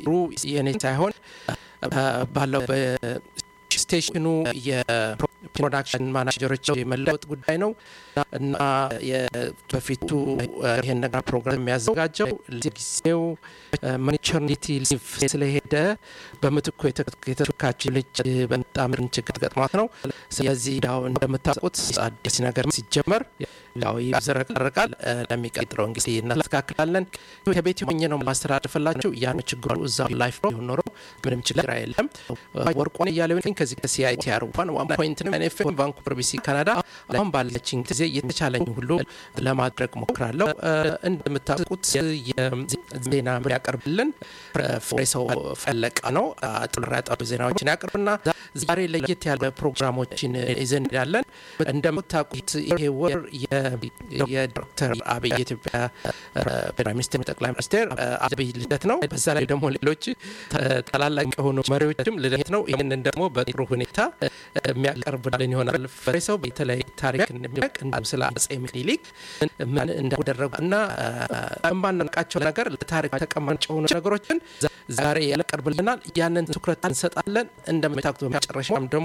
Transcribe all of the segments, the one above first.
ሩ የኔ ሳይሆን ባለው ስቴሽኑ የፕሮዳክሽን ማናጀሮች የመለወጥ ጉዳይ ነው እና በፊቱ ይህን ነገር ፕሮግራም የሚያዘጋጀው ጊዜው ማተርኒቲ ሊቭ ስለሄደ በምትኩ የተተካችው ልጅ በጣም ችግር ገጥሟት ነው። ስለዚህ ያው እንደምታውቁት አዲስ ነገር ሲጀመር ያው ይዘረቀረቃል። ለሚቀጥለው እንግዲህ እናስተካክላለን። ከቤት ሆኜ ነው ማስተላልፍላችሁ። ያን ችግሩ እዛ ላይፍ ነው ሆኖ ምንም ችግር የለም። ወርቆን እያለ ከዚህ ከሲአይቲአር ዋን ዋን ፖይንት ናይን ኤፍ ኤም ቫንኩቨር ቢሲ ካናዳ አሁን ባለችኝ ጊዜ የተቻለኝ ሁሉ ለማድረግ ሞክራለሁ። እንደምታውቁት የዜና ያቀርብልን ፍሬሰው ፈለቀ ነው። ጥሩ ያጠሩ ዜናዎችን ያቀርብና ዛሬ ለየት ያለ ፕሮግራሞችን ይዘን ያለን እንደምታውቁት ይሄ ወር የዶክተር አብይ የኢትዮጵያ ጠቅላይ ሚኒስትር ጠቅላይ ሚኒስትር አብይ ልደት ነው። በዛ ላይ ደግሞ ሌሎች ታላላቅ የሆኑ መሪዎችም ልደት ነው። ይህንን ደግሞ በጥሩ ሁኔታ የሚያቀርብልን ይሆናል። ፍሬ ሰው በተለይ ታሪክ እንደሚያውቅ ስለ አጼ ምኒልክ ምን እንዳደረጉ እና የማናውቃቸው ነገር ለታሪክ ተቀማጭ የሆኑ ነገሮችን ዛሬ ያቀርብልናል። ያንን ትኩረት እንሰጣለን። እንደምታውቁት በመጨረሻም ደግሞ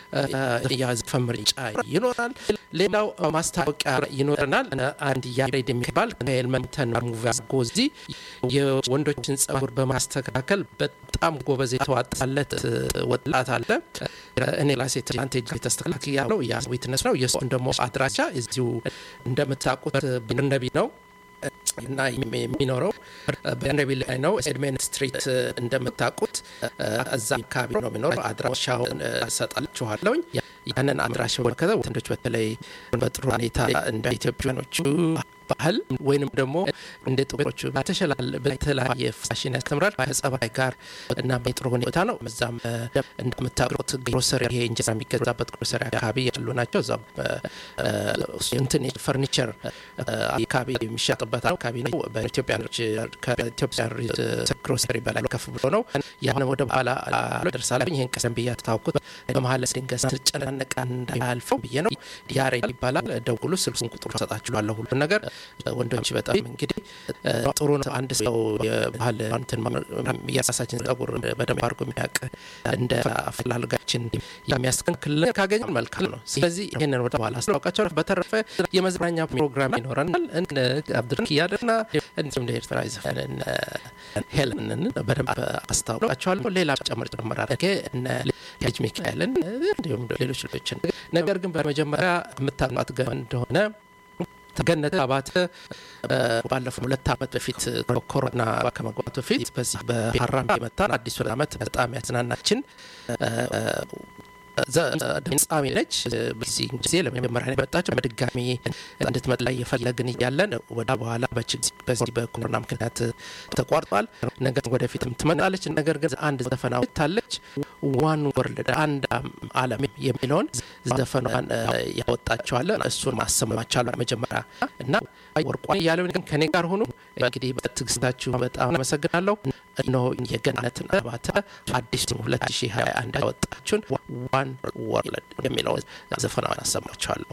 የዘፈን ምርጫ ይኖራል። ሌላው ማስታወቂያ ይኖረናል። አንድ ያሬድ የሚባል ከኤልመንተን ሙቪ ጎዚ የወንዶችን ጸጉር በማስተካከል በጣም ጎበዝ የተዋጣለት ወጣት አለ። እኔ ራሴ ትላንት የተስተካክ ያለው ያ ዊትነስ ነው። የእሱን ደግሞ አድራሻ እዚሁ እንደምታውቁት ብርነቢ ነው እና የሚኖረው በነቢ ላይ ነው። ኤድሜን ስትሪት እንደምታውቁት እዛ አካባቢ ነው የሚኖረው። አድራሻውን እሰጣችኋለሁኝ። ያንን አድራሻ ወከተ ወንዶች በተለይ በጥሩ ሁኔታ እንደ ኢትዮጵያኖቹ ባህል ወይንም ደግሞ እንደ ጥቁሮቹ በተለያየ ፋሽን ያስተምራል ከጸባይ ጋር እና በጥሩ ሁኔታ ነው። እዛም እንደምታውቁት ግሮሰሪ ይሄ እንጀራ የሚገዛበት ግሮሰሪ አካባቢ ያሉ ናቸው። እዛም እንትን ፈርኒቸር አካባቢ የሚሸጥበት አካባቢ ነው። በኢትዮጵያኖች ከኢትዮጵያ ግሮሰሪ በላይ ከፍ ብሎ ነው። ያን ወደ በኋላ ደርሳለኝ። ይህን ቀደም ብዬ ታውቁት በመሀል ድንገት ስጨናነቃ እንዳያልፈው ብዬ ነው። ያሬድ ይባላል። ደውሉ፣ ስልኩን ቁጥሩ ሰጣችኋለሁ ሁሉን ነገር ወንዶች በጣም እንግዲህ ጥሩ ነው። አንድ ሰው የባህል እንትን የራሳችን ጸጉር በደንብ አድርጎ የሚያውቅ እንደ አፈላልጋችን የሚያስተካክልን ካገኘን መልካም ነው። ስለዚህ ይህንን ወደ በኋላ አስታውቃቸው። በተረፈ የመዝናኛ ፕሮግራም ይኖረናል። አብድርን ያደና እንዲሁም ለኤርትራ ዘፈንን ሄለንን በደንብ አስታውቃቸዋለሁ። ሌላ ጨምር ጨምር አድርጌ እነ ልጅ ሚካኤልን እንዲሁም ሌሎች ልጆችን ነገር ግን በመጀመሪያ የምታውቋት ገ እንደሆነ ገነት አባተ ባለፈው ሁለት ዓመት በፊት ኮሮና ከመግባቱ በፊት በዚህ በሀራም የመጣን አዲሱን ዓመት በጣም ያዝናናችን ድምፃዊ ነች። በዚህ ጊዜ ለመጀመሪያ የመጣችው በድጋሚ እንድትመጣ ላይ የፈለግን እያለን ወደ በኋላ በዚህ በኮሮና ምክንያት ተቋርጧል። ነገር ወደፊትም ትመጣለች። ነገር ግን አንድ ዘፈና ወጥታለች። ዋን ወርልድ አንድ ዓለም የሚለውን ዘፈኗን ያወጣቸዋለን። እሱን ማሰማቻሉ መጀመሪያ እና ወርቋን እያለን ግን ከኔ ጋር ሆኑ። እንግዲህ በትዕግስታችሁ በጣም አመሰግናለሁ። እነሆ የገነትን አባተ አዲስ 2021 ያወጣችሁን ዋን ወርልድ የሚለው ዘፈናዋን አሰማችኋለሁ።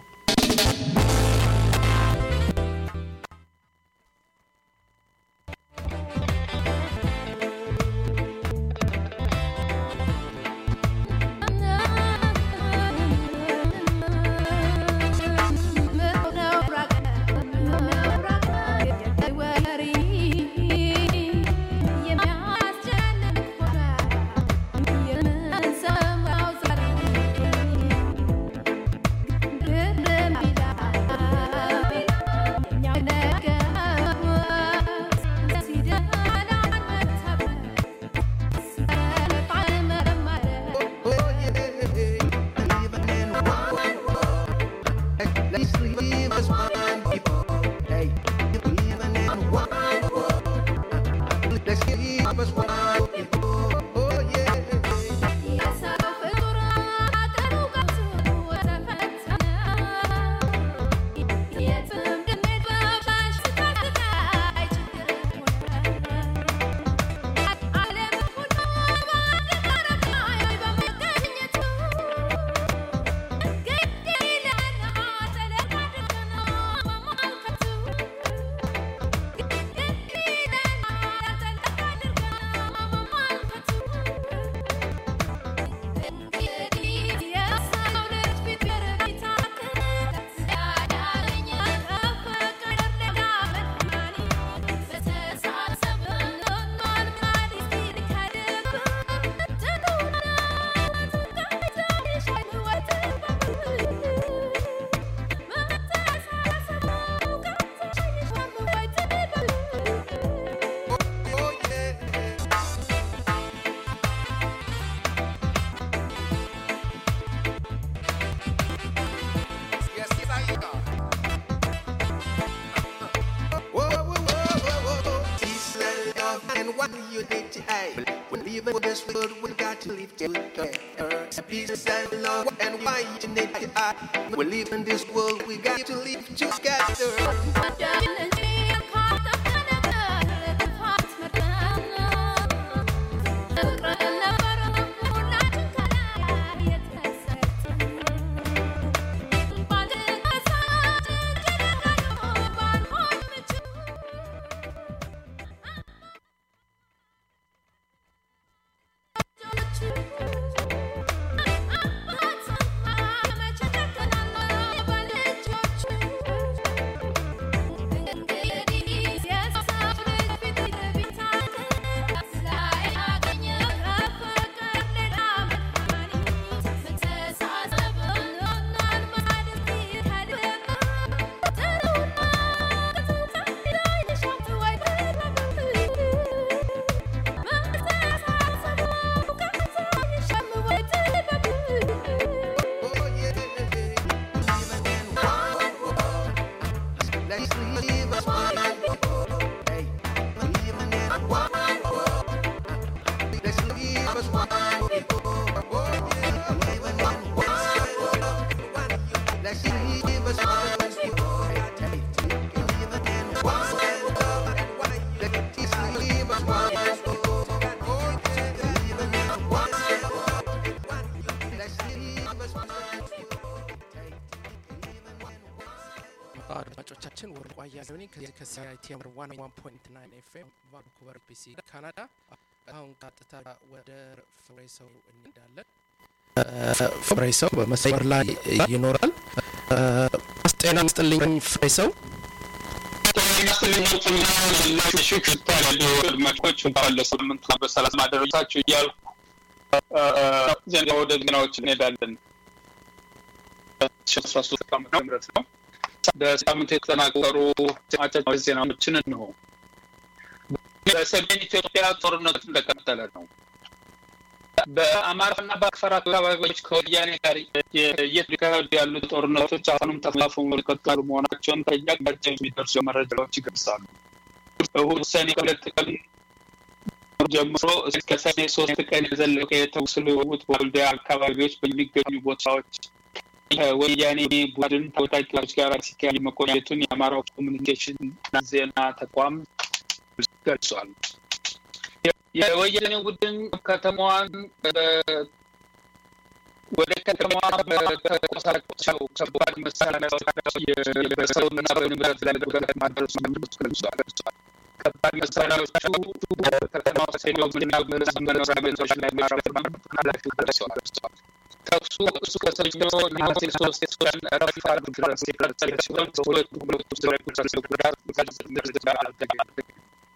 Hey, we're leaving this world, we got to leave together. Peace and love and why you need to I. We're leaving this world, we got to leave together. Oh, yeah. Leaving in one world. Let's leave us one world. Hey, leaving in one world. Let's leave us one world. Oh, yeah. Leaving in one world. Let's leave us one world. Hey, leaving in one world. Let's leave us one world. Oh, yeah. Leaving in one world. Let's leave us one world. አድማጮቻችን ወርቁ አያሌው ነኝ ከዚህ ከሲአይቲኤም ዋን ዋን ፖይንት ናይን ኤፍኤም ቫንኩቨር ቢሲ ካናዳ። አሁን ቀጥታ ወደ ፍሬ ሰው እንሄዳለን። ፍሬ ሰው በመስመር ላይ ይኖራል። ጤና ይስጥልኝ ፍሬ ሰው። አድማጮች እንኳን ለሳምንቱ በሰላም አደረሳችሁ እያልኩ ዜና ወደ ዜናዎች እንሄዳለን። አስራ ሶስት ዓመተ ምህረት ነው። በሳምንቱ የተጠናቀሩ አጫጭር ዜናዎችን እንሆ። በሰሜን ኢትዮጵያ ጦርነቱ እንደቀጠለ ነው። በአማራና በአፋር አካባቢዎች ከወያኔ ጋር እየተካሄዱ ያሉት ጦርነቶች አሁንም ተፋፍመው የቀጠሉ መሆናቸውን ከየአቅጣጫው የሚደርሱ መረጃዎች ይገልጻሉ። እሁድ ሰኔ ሁለት ቀን ጀምሮ እስከ ሰኔ ሶስት ቀን የዘለቀ የተኩስ ልውውጥ በወልዲያ አካባቢዎች በሚገኙ ቦታዎች ከወያኔ ቡድን ታጣቂዎች ጋር ሲካሄድ መቆየቱን የአማራው ኮሚኒኬሽን ዜና ተቋም ገልጿል። የወያኔ ቡድን ከተማዋን ወደ ከተማዋ በተቆሳቸው ከባድ መሳሪያዎች በሰውና በንብረት ላይ ጉዳት ማድረሱን ገልጿል። ከባድ መሳሪያዎቹ በከተማ ውስጥ ሄደውና በህዝብ መኖሪያ ቤቶች ላይ ማረፉን ኃላፊው ገልጸዋል። ተኩሱ እሱ ከሰኞ ነሐሴ ሶስት ቀን ረፋድ ድረስ የቀጠለ ሲሆን በሁለቱ ሁለቱ ላይ ጉዳት ጉዳት ጉዳት አልተገኘም።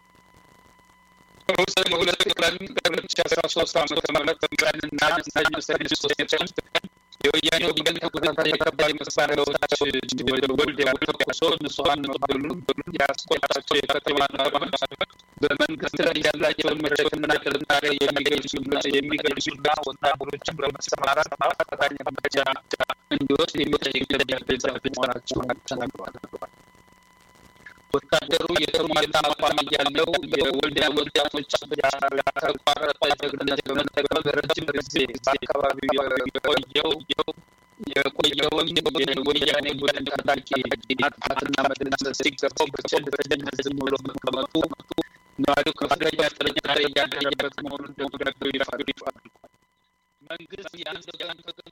ሰኔ ሁለት ቀን ሁለት ሺ አስራ ሶስት ዓመተ ምህረት ቀንና ሰኞ ሰኔ ሶስት ቀን የወያኔ ወገን ተከታታይ ከባድ መሳሪያዎች ወደ ወልዲያ ተኩሶ ንጹሐን መግደሉን ያስቆጣቸው የከተማ ነዋሪዎች በመንግስት ላይ ያላቸውን መደገፍና ጥርጣሬ የሚገልጹና ወታደሮችን በመሰማራት አፋጣኝ እርምጃ እንዲወስድ የሚጠይቅ ደብዳቤ የጻፉ መሆናቸውን ተናግረዋል። ወታደሩ የተሟላ አቋም እያለው የወልዲያ ወጣቶች ያልተቋረጠ ጀግንነት በመጠቀም በረጅም ጊዜ በአካባቢው የቆየው የቆየውን የወያኔ ቡድን ታጣቂ ማጥፋትና መደምሰስ ሲገባው በቸልተኝነት ዝም ብሎ መቀመጡ ነዋሪው ከፍተኛ ጥርጣሬ እያደረበት መሆኑን ደብዳቤው ይፋ አድርጓል። መንግስት የአንድ ወገን ጥቅም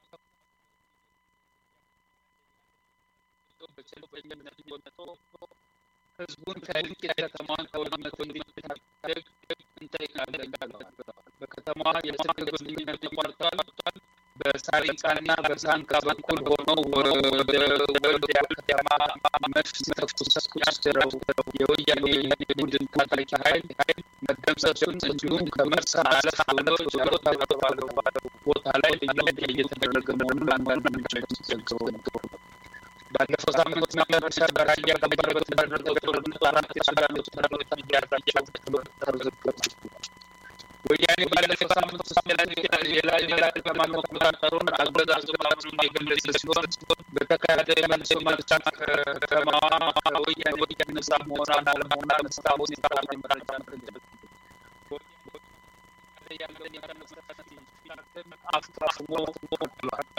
በቸልተኝነት ወጥቶ ህዝቡን ከእልቂት ከተማዋን ከውድመት እንዲታደግ እንጠይቃለን ብለዋል። በከተማዋ የስልክ ግንኙነት ተቋርጧል። በሳሪቃና በሳንካ በኩል ሆነው ወደ ወልዲያ ከተማ መድፍ ሲተኩስ ያስደረው የወያኔ ቡድን ታጣቂ ኃይል መደምሰሱን እንዲሁም ከመርሳ አለፍ ብለው ጃሮታ በተባለው ቦታ ላይ ልዩ ውጊያ እየተደረገ መሆኑን አንዳንድ ምንጮች ገልጸው ነበር። ባለፈው ሳምንት መጨረሻ በራያ ግንባር በተደረገው ጦርነት አራት የሱዳን ወታደሮች መያዛቸው ተዘግቧል። ወያኔ ባለፈው ሳምንት ውስጥ የላሊበላ ከተማ መቆጣጠሩን አገዛዙ ማምኑን የገለጸ ሲሆን በተካሄደ የመልሶ ማጥቃት ከተማዋ ከወያኔ ነጻ መሆኗን አለመሆኗን እስካሁን የታወቀ መረጃ ያለውን የተመሰረተ አፍሞ ብሏል።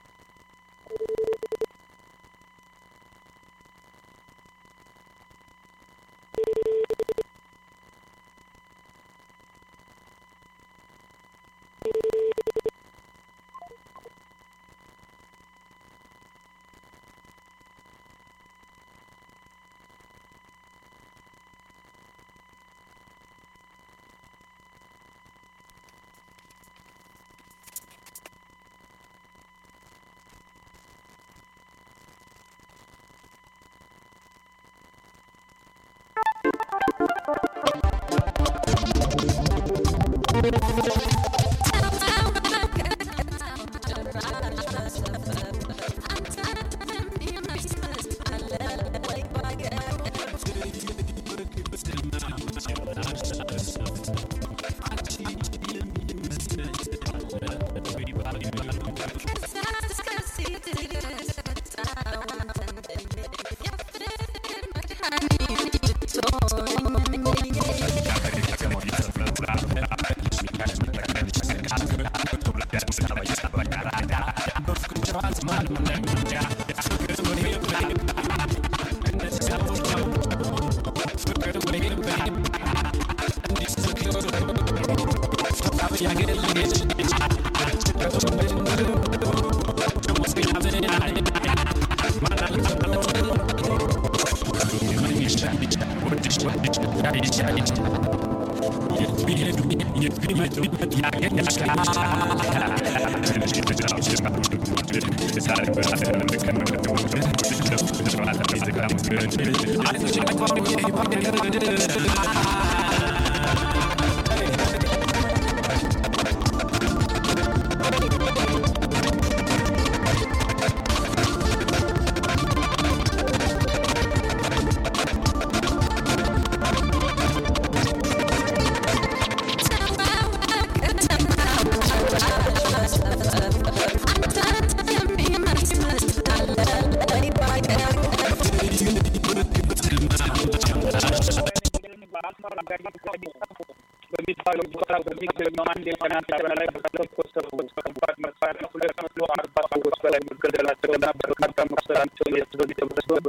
በሚባለው ቦታ በሚገኘው አንድ የጤና ጣቢያ ላይ በተለኮሰ ሰዎች ከባድ መሳሪያ ሁለት መቶ አርባ ሰዎች በላይ መገደላቸውና በርካታ መቁሰላቸውን የህዝብ ተሰብስበው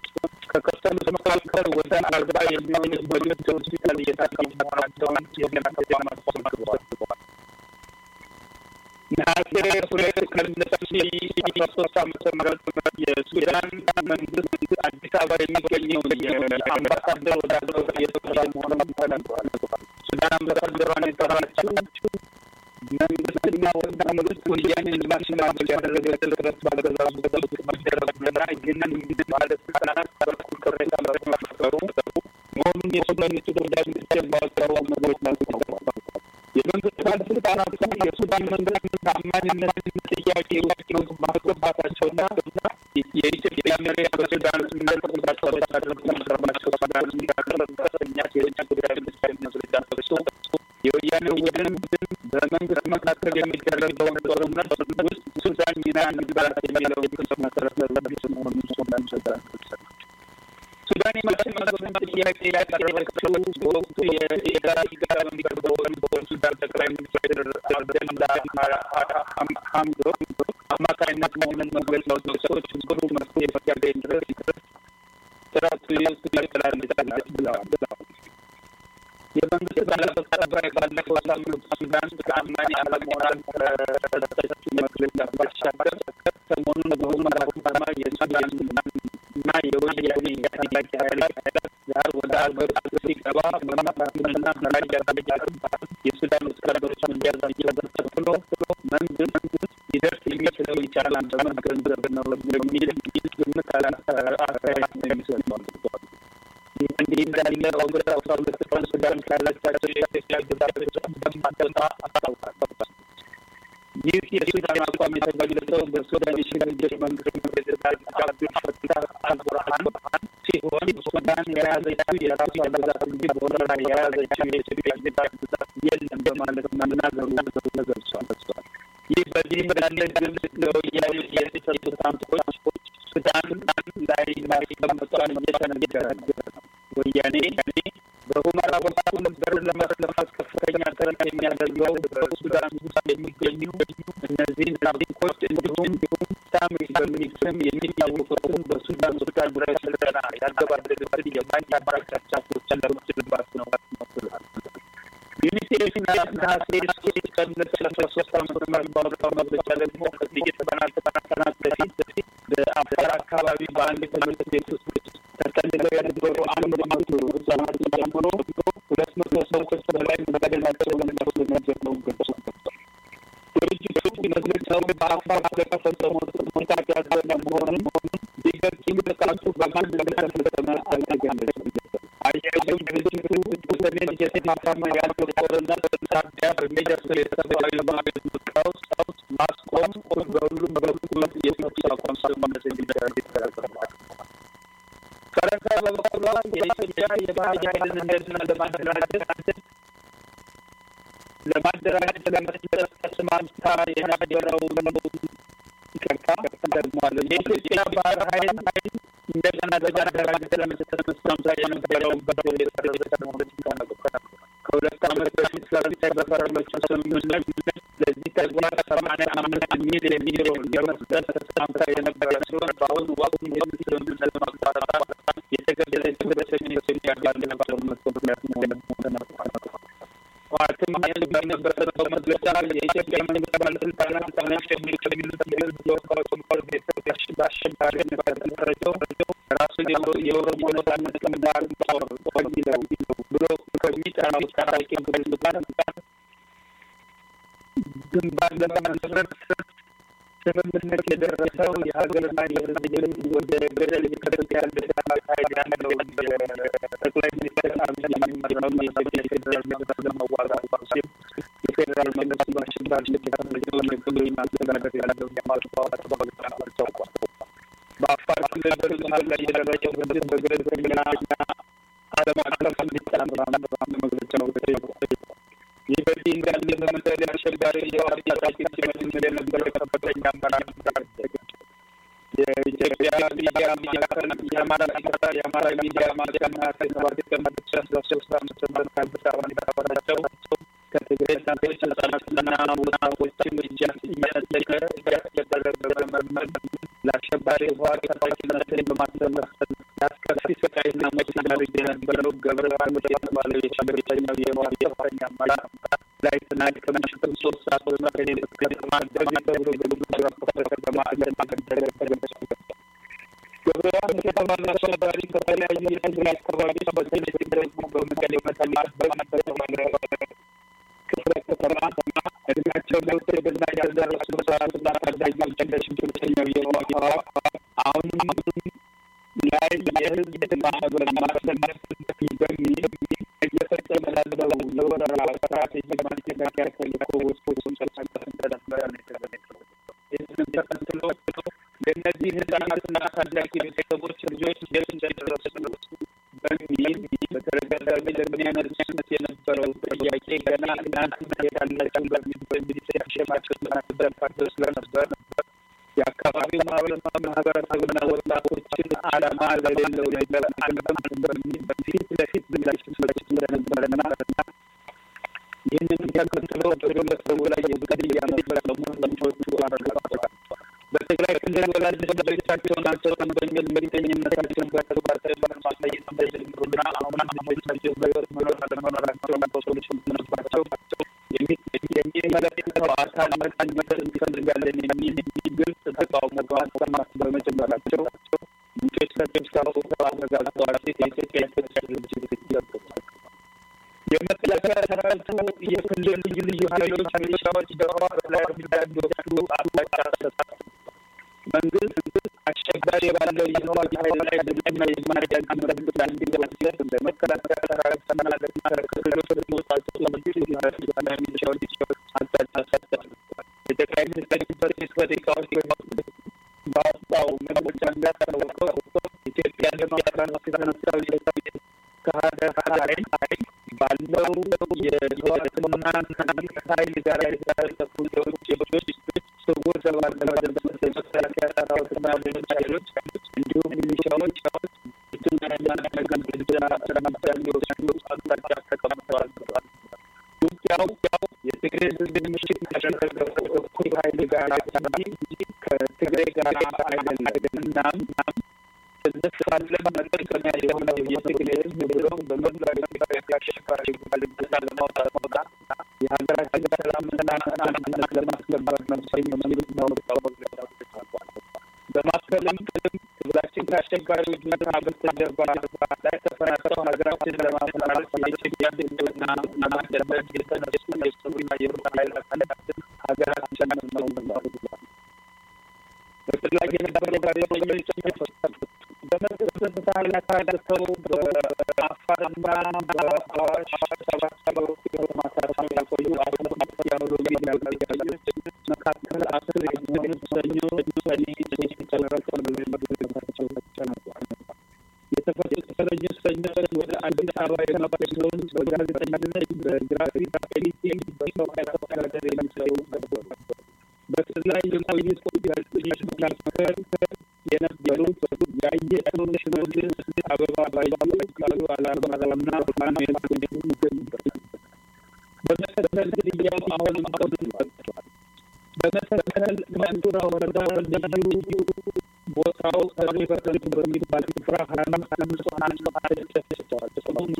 ከቆሰሉት መካከል ወደ አርባ የሚሆኑ በልብ ሆስፒታል እየታከሙ መሆናቸውን የጤና ተቋም አስታውቀዋል። ነሐሴ ሁለት ቀን ሁለት ሺ አስራ ሶስት ዓመተ ምህረት የሱዳን መንግስት አዲስ አበባ የሚገኘው የአምባሳደር ወደ ሀገር እየተቆጣ መሆኑን ተናግሯል። ሱዳን አምባሳደሯን የጠራችው መንግስትና ወደ መንግስት ወያኔን ለማሸማገል ያደረገችው ጥረት ባገዛዙ በውስጥ መደረጉና ይህንን ባለስልጣናት በኩል ቅሬታ በመፈጠሩ መሆኑን የሱዳን ውጭ ጉዳይ ሚኒስቴር ባወጣው መግለጫ አስታውቋል። የመንግስት ባለስልጣናት የሱዳን መንግስት ታማኝነት ጥያቄ ውስጥ ማስገባታቸውና የኢትዮጵያ መሪ በሱዳን ስምነት ቁጣቸው ወታደሮች ለመቅረባቸው ሱዳን እንዲያቀርብ ከፍተኛ የውጭ ጉዳይ ሚኒስቴር ማስረጃ ጠቅሶ የወያኔ ቡድን በመንግስት መካከል የሚደረገውን ጦርነት ውስጥ ሱዳን ሚና እንዲባላት የሚለው ክስ መሰረት ለቢስ መሆኑን ሱዳን ሰጣል። ሱዳን የማሸማገሉን ጥያቄ ያቀረበችው በወቅቱ የጋራ ጋራ በሚቀርበው በሱዳን ጠቅላይ ሚኒስትር አብደላ ሀምዶክ አማካኝነት መሆኑን መግለጫው ሰዎች ችግሩ መፍትሄ እስኪያገኝ ድረስ ጥረቱ ይቀጥላል ብለዋል። የመንግስት ባለስልጣናት ባለፈው ሳምንት ሱዳን ተአማኒ አለመሆኗን ከሰጠችው መግለጫ ባሻገር ሰሞኑን በሁመራ ከተማ የሱዳን እና የወያኔ ታጣቂ ኃይላት ጋር ወደ ሀገር ውስጥ ሲገባ መመራቱንና ላይ ያደረጋትን የሱዳን ወታደሮች እንዲያዛቸው ተከትሎ መንግስት ሊደርስ የሚችለው ይቻላል በመገንዘብ ነው የሚል ግምት አስተያየት ነው የሚሰጠው። ይህ እንዲህ እንዳለ ኦገስት አስራ ሁለት ቀን ሱዳን ካላቻቸው የኢትዮጵያ ግዛቶች እንደማትወጣ አስታውቃለች። ይህ የሱዳን አቋም የተገለጸው በሱዳን የሽግግር መንግስት ፕሬዚዳንት አብዱል ፈታህ አልቡርሃን ሲሆን ሱዳን የያዘችው የራሷ ግዛት እንጂ በወረራ የያዘችው የኢትዮጵያ ግዛት የለም በማለት መናገሩ ተገልጿል። ይህ በዚህ እንዳለ ግብጽ ለወያኔ የተሰጡት ታንኮች ሱዳን ላይ ማስቀመጧን እየተነገረ ነው። ወያኔ በሁመራ በኩል በር ለማስለፋት ከፍተኛ ጥረት የሚያደርገው በሱዳን ውስጥ የሚገኙ እነዚህን ታሪኮች እንዲሁም ሳምሪ በሚል ስም የሚታወቁትን በሱዳን ሱዳን ዙሪያ ስልጠና ያገባደዱትን የማይታባቅ ቻቻቶችን ለመስልባት ነው መስላል። ዩኒሴፍ ነሐሴ ሶስት ቀን ሁለት ሺህ አስራ ሶስት ዓመተ ምህረት ባወጣው መግለጫ ደግሞ ከጥቂት ቀናት ቀናት በፊት በአፋር አካባቢ በአንድ ትምህርት ቤት ውስጥ ተጠልለው የነበሩ አንድ መቶ ህጻናት ጨምሮ ሁለት መቶ ሰዎች በላይ መገደላቸውን ደርሶ ነው ገልጾ ድርጅቱ መግለጫው በአፋር ስለተፈጸመው ጥቃት ያዘነ መሆኑን ቢገልጽም ጥቃቱ በማን እንደተፈጸመ አልተገለጸም። አያይዘው ድርጅቱ በሰሜን እየተፋፋመ ያለው ጦርነት ሳቢያ በሚደርሰው የሰብአዊ መብት ቀውስ ማስቆም በሁሉም በኩል የተኩስ አቁም ስምምነት እንዲደረግ ይተረጎማል። ፈረንሳይ በበኩሏ የኢትዮጵያ የባህር ኃይልን እንደገና ለማደራጀት ለማደራጀት ለመስጠት ተስማምታ የነበረውን ይቅርታ ደግሟል። የኢትዮጵያ ባህር ኃይል እንደገና ለማደራጀት ለመስጠት ተስማምታ የነበረውን በደል የሰረዘች መሆኑን ተናግሯል። ከሁለት ዓመት በፊት ፈረንሳይ በፈረመችው ስምምነት ለዚህ ተግባር ሰማንያ አምስት ሚሊዮን ዩሮ ለመስጠት ተስማምታ የነበረ ሲሆን በአሁኑ ወቅት ይህን ስምምነት ማቋረጥ የተገደለችው በሰሜን ኢትዮጵያ ባለ ጦርነት ምክንያት መሆኑን ተናግሯል። ፓርቲም ይህን በነበረበት መግለጫ የኢትዮጵያ መንግስት ባለስልጣናት ተነሽ የሚሉት የህዝብ ተወካዮች ምክር ቤት በአሸባሪነት ከተፈረጀው ራሱን የኦሮሞ ነጻነት ግንባር ጦር ከሚለው ብሎ ከሚጠራው ታጣቂ ቡድን ጋር ግንባር ለመመስረት ስምምነት የደረሰው የሀገርና የህዝብ ልጅ ወደ ገደል እየከተተ ያለ ኃይል ያለው ጠቅላይ ሚኒስትር አብይ የሚመራው የኢትዮጵያ ፌዴራል መንግስት ለመዋጋት ሲል የፌዴራል መንግስት በአሸባሪነት የተፈረጀውን የክልል ማስተዳደር ያለው የማስተዋወቅ ባለስልጣናት ታውቋል። በአፋር ክልል በህዝብ ላይ የደረሰው ህዝብ በገለልተኛ ዓለም አቀፍ እንዲጣራ መግለጫው ተጠይቋል። ይህ በዚህ እንዳለ በመሰለ አሸባሪ የዋር ታጣቂ ሲመልስ የነበረ ከፍተኛ አመራር ጋር የኢትዮጵያ ሚዲያ ማዕከል የአማራ ሚዲያ የአማራ ሚዲያ ማዕከል ነሐሴ ሰባት ቀን ሁለት ሺህ አስራ ሶስት ዓመተ ምህረት ከአዲስ አበባ እንዳወራቸው ከትግራይ እናቶች ህጻናትና ወጣቶችን እያነጠቀ እያስገደለ በመመርመር ለአሸባሪ ህወሓት ታጣቂነትን በማስተማር ለአስከፊ ስቃይና ሞት ሲዳርግ የነበረው ገብረ ሀይል የተባለ የሽብርተኛው የህወሓት ከፍተኛ አመራር ላይ ትናንት ከምሽቱ ሶስት ሰዓት በመቀሌ ከተማ ደግ ተብሎ በልዩ ራፖርተር በማዕከል ማገደለ ተገለጸ። ገብረ ሀይል የተባለ አሸባሪ ከተለያዩ የትግራይ አካባቢዎች በተለይ ደግሞ በመቀሌ ከተማ በተባለ ክፍለ ከተማ እድሜያቸው ለውትድርና ያልደረሱ ህጻናትና ታዳጊዎች እንደ ሽብርተኛው የህወሓት አሁንም ላይ የህዝብ ማህበር ማሰማት በሚል እየፈጸመ ላለው የወረራ ስትራቴጂ ማስተካከያ ተልእኮ ውስጥ ሲንቀሳቀስ እንደነበረ ነው የተገለጸው። ይህንን ተከትሎ ለእነዚህ ህጻናትና ታዳጊ ቤተሰቦች ልጆች የት እንደደረሱ በሚል በተደጋጋሚ ለሚያነሱት የነበረው ጥያቄ ገና እናንተ የታላችሁ በሚል በሚል ሲያሸማቸው ስለነበረባቸው ስለነበር የአካባቢው ማህበረሰብና ወጣቶችን ዓላማ ለሌለው ነገር አንበም በሚል ፊት ለፊት ምላሽ መስጠት እንደነበረና ይህንን ተከትሎ በግለሰቡ ላይ የግድያ መፈጸሙን ምንጮቹ አረጋግጠዋል። በትግራይ ክልል ወላጅ ልጆቻቸውን አንስተን በሚል ምርተኝነታቸውን በተግባር ተግባር ማሳየት እንደጀመሩና አሁን ልጆቻቸው በህይወት መኖር አለመኖራቸውን በሰዎች ምትነባቸው የሚመለከተው አካል መቃኘት እንፈልጋለን የሚል ግልጽ ተቃውሞ ማሰማት በመጀመራቸው ምንጮች ለተስካው አረጋግጠዋል ሲል የኢትዮጵያ ኢትዮጵያ ድርጅት ይዘግባል። የመከላከያ ሰራዊቱ የክልል ልዩ ልዩ ኃይሎች ሚሊሻዎች በህወሓት ላይ እርምጃ እንዲወስዱ አቅጣጫ ሰጥቷል። መንግስት አሸባሪ ባለው የህወሓት ኃይል ላይ ድምፅና የማዳን እርምጃ እንዲወስድ ለመከላከያ ሰራዊት ተመላለስና ከክልሎች የሚወጣጡ ልዩ ኃይሎችና ሚሊሻዎች አቅጣጫ ሰጥቷል። የጠቅላይ ሚኒስትር ጽሕፈት ቤት ባወጣው መግለጫ እንዳስታወቀው ኢትዮጵያ ለማፍራት ከተነሳው ከሀገር ኃይል ባለው የህወሓትና ኃይል ጋር የተሳተፉ የውጭ ኃይሎች ስውር ተግባር ለመደምሰስ የመከላከያ ሰራዊትና ሌሎች ኃይሎች እንዲሁም ሚሊሻዎች ትና ያለነገን እርምጃ እንዲወስዱ አቅጣጫ ተቀምጠዋል ብሏል። ውጊያው የትግራይ ህዝብ ምሽት ካደረገው እኩል ኃይል ጋር እንጂ ከትግራይ ጋር አይደለም። እናም እንፋለን መጠቀሚያ የሆነው የትግራይ ህዝብ ብሎም በመላው ኢትዮጵያ አሸባሪ ባልበታ ለማውጣት መውጣት የሀገራችን ሰላምና አንድነት ለማስከበር ነው የሚሉት ነው በማከልም ትግላችን ከአስቸጋሪ ሁኔታ በስተጀርባ ላይ ተፈናቅለው ሀገራችን ለማፈራረስ የኢትዮጵያ ህዝብና ለማስደመጥ የተነሱ የሱና የሩቅ ኃይላት ሀገራችን ነው ብሏል። በትግል ላይ የነበሩ ጋዜጠኞች በመንግስት ኃይላት ታግተው በአፋርና በአዋሽ ተሰባስበው ማሳረፍ ያቆዩ አሁን ያሉ ሚዲያ ጋዜጠኞች መካከል አስር የሚሆኑት ሰኞ ሰኔ ሶስት ተመረጠ በመግለጫቸው ተናግረዋል። የተፈቱት እስረኞች ሰኞች ወደ አዲስ አበባ የገቡ ሲሆን በጋዜጠኝነት፣ በግራፊክ ኤዲቲንግ፣ በሰው ኃይል አስተዳደር የሚሰሩ ነበሩ። በስር ላይ የቆዩት ጋዜጠኞች መካከል የነበሩት ያየነው ሽመልስ አበባ ባዩ፣ ቃሉ አላማራና ፋኑኤል ይገኙበታል። በመሰረተ ግድያው አሁንም ቀጥሏል። በመሰረተ መንቱራ ወረዳ ልዩ ቦታው ሰሪ በሰንቱ በሚባል ስፍራ ሀያ አምስት ንጹሐን ተጨፍጭፈዋል።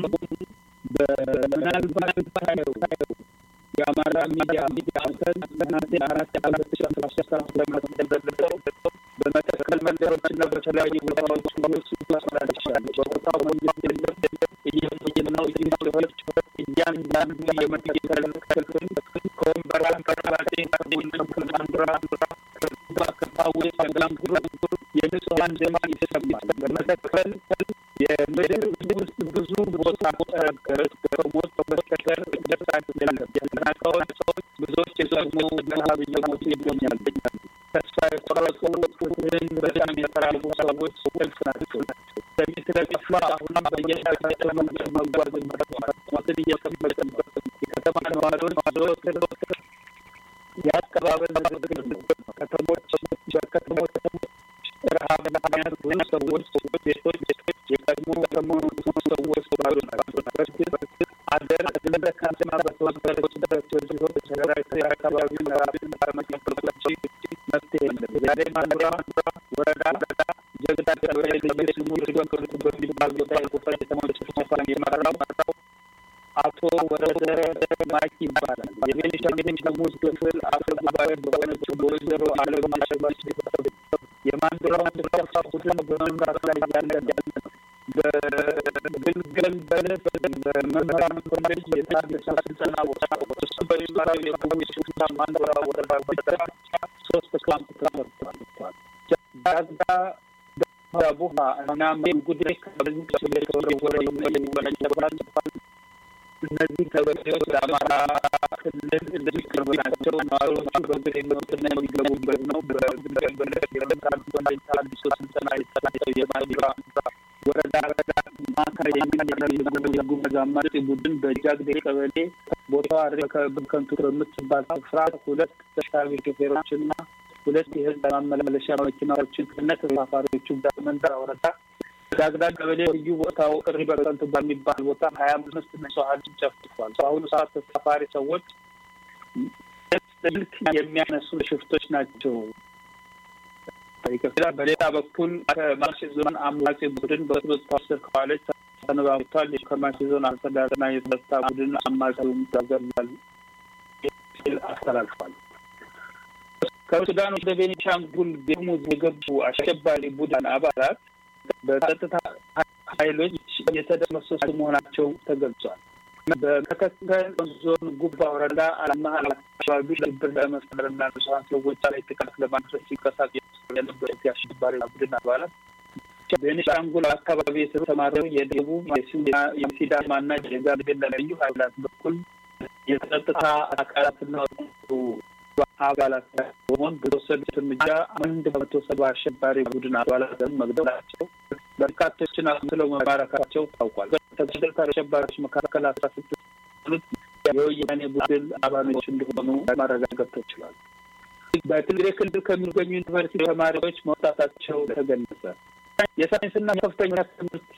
በምናልባት ታየው የአማራ ሚዲያ ማዕከል ነሐሴ አራት ሁለት ሺ አስራ ሶስት ዓመተ ምህረት እንደገለጸው በመተከል መንደሮችና በተለያዩ ቦታዎች ውስጥ ተመላልሻለሁ። በቦታው መንግስት የለም እየም ነው ሰዎች እያንዳንዱ የመተከል ክፍል ከወንበራ ከራሴ ከቡንከማንድራ ከባ ከፓዌ ከጋምጉር የንጹሀን ደም ይሰማል። በመተከል የምድር ውስጥ ብዙ ቦታ ከሞት በስተቀር ደስ አይደለም። የተናቀውን ሰዎች ብዙዎች የሰሙ ረሀብ እየሞቱ ይገኛሉ። ተስፋ የቆረጡ ፍትህን በጣም የተራቡ ሰዎች ሰልፍ ናቸው። ሰሚ ስለጠፋ አሁንም በየሻቸው መንገድ መጓዝ ሞትን እየሰመጠበት የከተማ ነዋሪዎች ዘወትር የአቀባበል ንግግር ነው። ከተሞች በከተሞች ረሀብ ምክንያት ብዙ ሰዎች ቤቶች የቀድሞ ከመሆኑ ሰዎች ባሉ ናቸው። በእርግጥ አገር እንደ ከተማ በተወሰነችበት ሲሆን ተደራጅተው የአካባቢውን ረሀብን ከመቀበሎች መፍትሄ የለም። ዛሬ ማንዱራ ወረዳ ጀግና ቀበሌ ልዩ ስሙ ሪዶክርቱ በሚባል ቦታ የቁፈ ከተሞች ስፋን የመራው አቶ ወረደ ማኪ ይባላል። የቤኒሻንጉል ጉሙዝ ክፍል አፈ ጉባኤ በሆነችው በወይዘሮ አለማየሁ አሸባሽ የማንዱራውን ስፋ ቡድን በመምራት ላይ ያለ ነው። በግልገል በለስ በመምህራን ኮሌጅ የታደሰ ስልጠና ቦታ እሱ በሚባለው የኮሚሽ ሽፍታ ማንዱራ ወረዳ ብቻ ሶስት ካምፕ ተሰርቷል። ዳጋ ቡሃ እና ጉዴ ከበዚህ ከወረ ወረ የሚወለጅባል እነዚህ ቀበሌዎች ለአማራ ክልል ልዩ ቅርብ ናቸው። ነዋሪዎቹ በእግር የሚወጡና የሚገቡበት ነው። በግልገል በለስ የመካዶና አዲሱ ስልጠና የተሰጣቸው የማንዱራ ወረዳ ማዕከል የሚያደርግ የጉሙዝ አማጺ ቡድን በጃግዴ ቀበሌ ቦታው ከንቱ በምትባል ስፍራ ሁለት ተሽከርካሪ ሾፌሮችና ሁለት የህዝብ ማመላለሻ መኪናዎችን ከነ ተሳፋሪዎቹ መንደራ ወረዳ ዳግዳ ቀበሌ ልዩ ቦታው ቅሪ በቀንቱ በሚባል ቦታ ሀያ አምስት ንጹሀንን ጨፍጭፏል። በአሁኑ ሰዓት ተሳፋሪ ሰዎች ስልክ የሚያነሱ ሽፍቶች ናቸው። ይቀጥላል። በሌላ በኩል ከማሺ ዞን አማጺ ቡድን በቁጥጥር ስር ከዋለች ሰነባብቷል። ከማሺ ዞን አስተዳደርና የጸጥታ ቡድን አማጺውን ተገድሏል ሲል አስተላልፏል። ከሱዳን ወደ ቤኒሻንጉል ጉሙዝ የገቡ አሸባሪ ቡድን አባላት በጸጥታ ኃይሎች የተደመሰሱ መሆናቸው ተገልጿል። በመተከል ዞን ጉባ ወረዳ አልመሀል አካባቢ ሽብር ለመፍጠርና ንጹሐን ሰዎች ላይ ጥቃት ለማድረስ ሲንቀሳቀሱ የነበሩት የአሸባሪ ቡድን አባላት ቤኒሻንጉል አካባቢ የተሰማረው የደቡብ የሲዳማና የጋምቤላ ልዩ ኃይላት በኩል የጸጥታ አካላትና አባላት በመሆን በተወሰዱት እርምጃ አንድ መቶ ሰባ አሸባሪ ቡድን አባላትን መግደላቸው በርካቶችን አስለው መማረካቸው ታውቋል። ከተገደሉት አሸባሪዎች መካከል አስራ ስድስት የወያኔ ቡድን አባሎች እንደሆኑ ማረጋገጥ ተችሏል። በትግራይ ክልል ከሚገኙ ዩኒቨርሲቲ ተማሪዎች መውጣታቸው ተገለጸ። የሳይንስና ከፍተኛ ትምህርት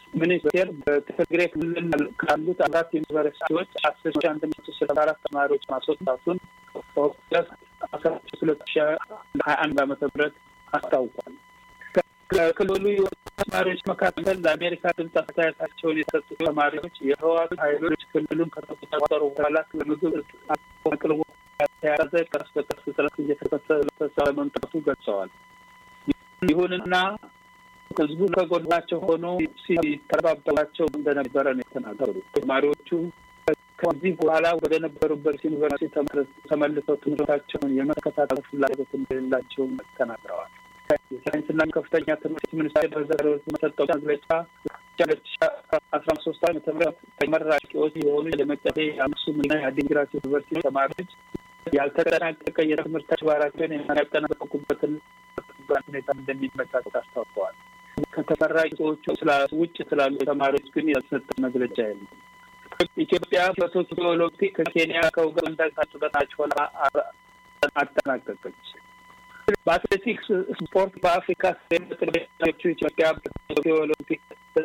ሚኒስቴር በትግራይ ክልል ካሉት አራት ዩኒቨርሲቲዎች አስር ሺ አንድ መቶ ስልሳ አራት ተማሪዎች ማስወጣቱን ኦገስት አስራ ሶስት ሁለት ሺ ሀያ አንድ ዓመተ ምህረት አስታውቋል። ከክልሉ የወጡ ተማሪዎች መካከል ለአሜሪካ ድምፅ አስተያየታቸውን የሰጡ ተማሪዎች የህወሓት ኃይሎች ክልሉን ከተቆጣጠሩ በኋላ ለምግብ አቅርቦት የተያዘ ቀስ በቀስ እጥረት እየተከሰተ መምጣቱ ገልጸዋል። ይሁንና ህዝቡ ከጎናቸው ሆኖ ሲተባበራቸው እንደነበረ ነው የተናገሩት። ተማሪዎቹ ከዚህ በኋላ ወደ ነበሩበት ዩኒቨርሲቲ ተመልሰው ትምህርታቸውን የመከታተል ፍላጎት እንደሌላቸው ተናግረዋል። የሳይንስና ከፍተኛ ትምህርት ሚኒስቴር በዛሬው ዕለት በሰጠው መግለጫ ሁለት ሺ አስራ ሶስት ዓመተ ምህረት ተመራቂዎች የሆኑ የመቀሌ የአክሱም እና የአዲግራት ዩኒቨርሲቲ ተማሪዎች ያልተጠናቀቀ የትምህርት ተግባራቸውን የሚያጠናቀቁበትን ሁኔታ እንደሚመቻች አስታውቀዋል። ከተመራቂዎቹ ውጭ ስላሉ ተማሪዎች ግን ያልተሰጠ መግለጫ የለም። ኢትዮጵያ በቶኪዮ ኦሎምፒክ ከኬንያ ከኡጋንዳ ታጥበታች ሆና አጠናቀቀች። በአትሌቲክስ ስፖርት በአፍሪካ ሴቶቹ ኢትዮጵያ በቶኪዮ ኦሎምፒክ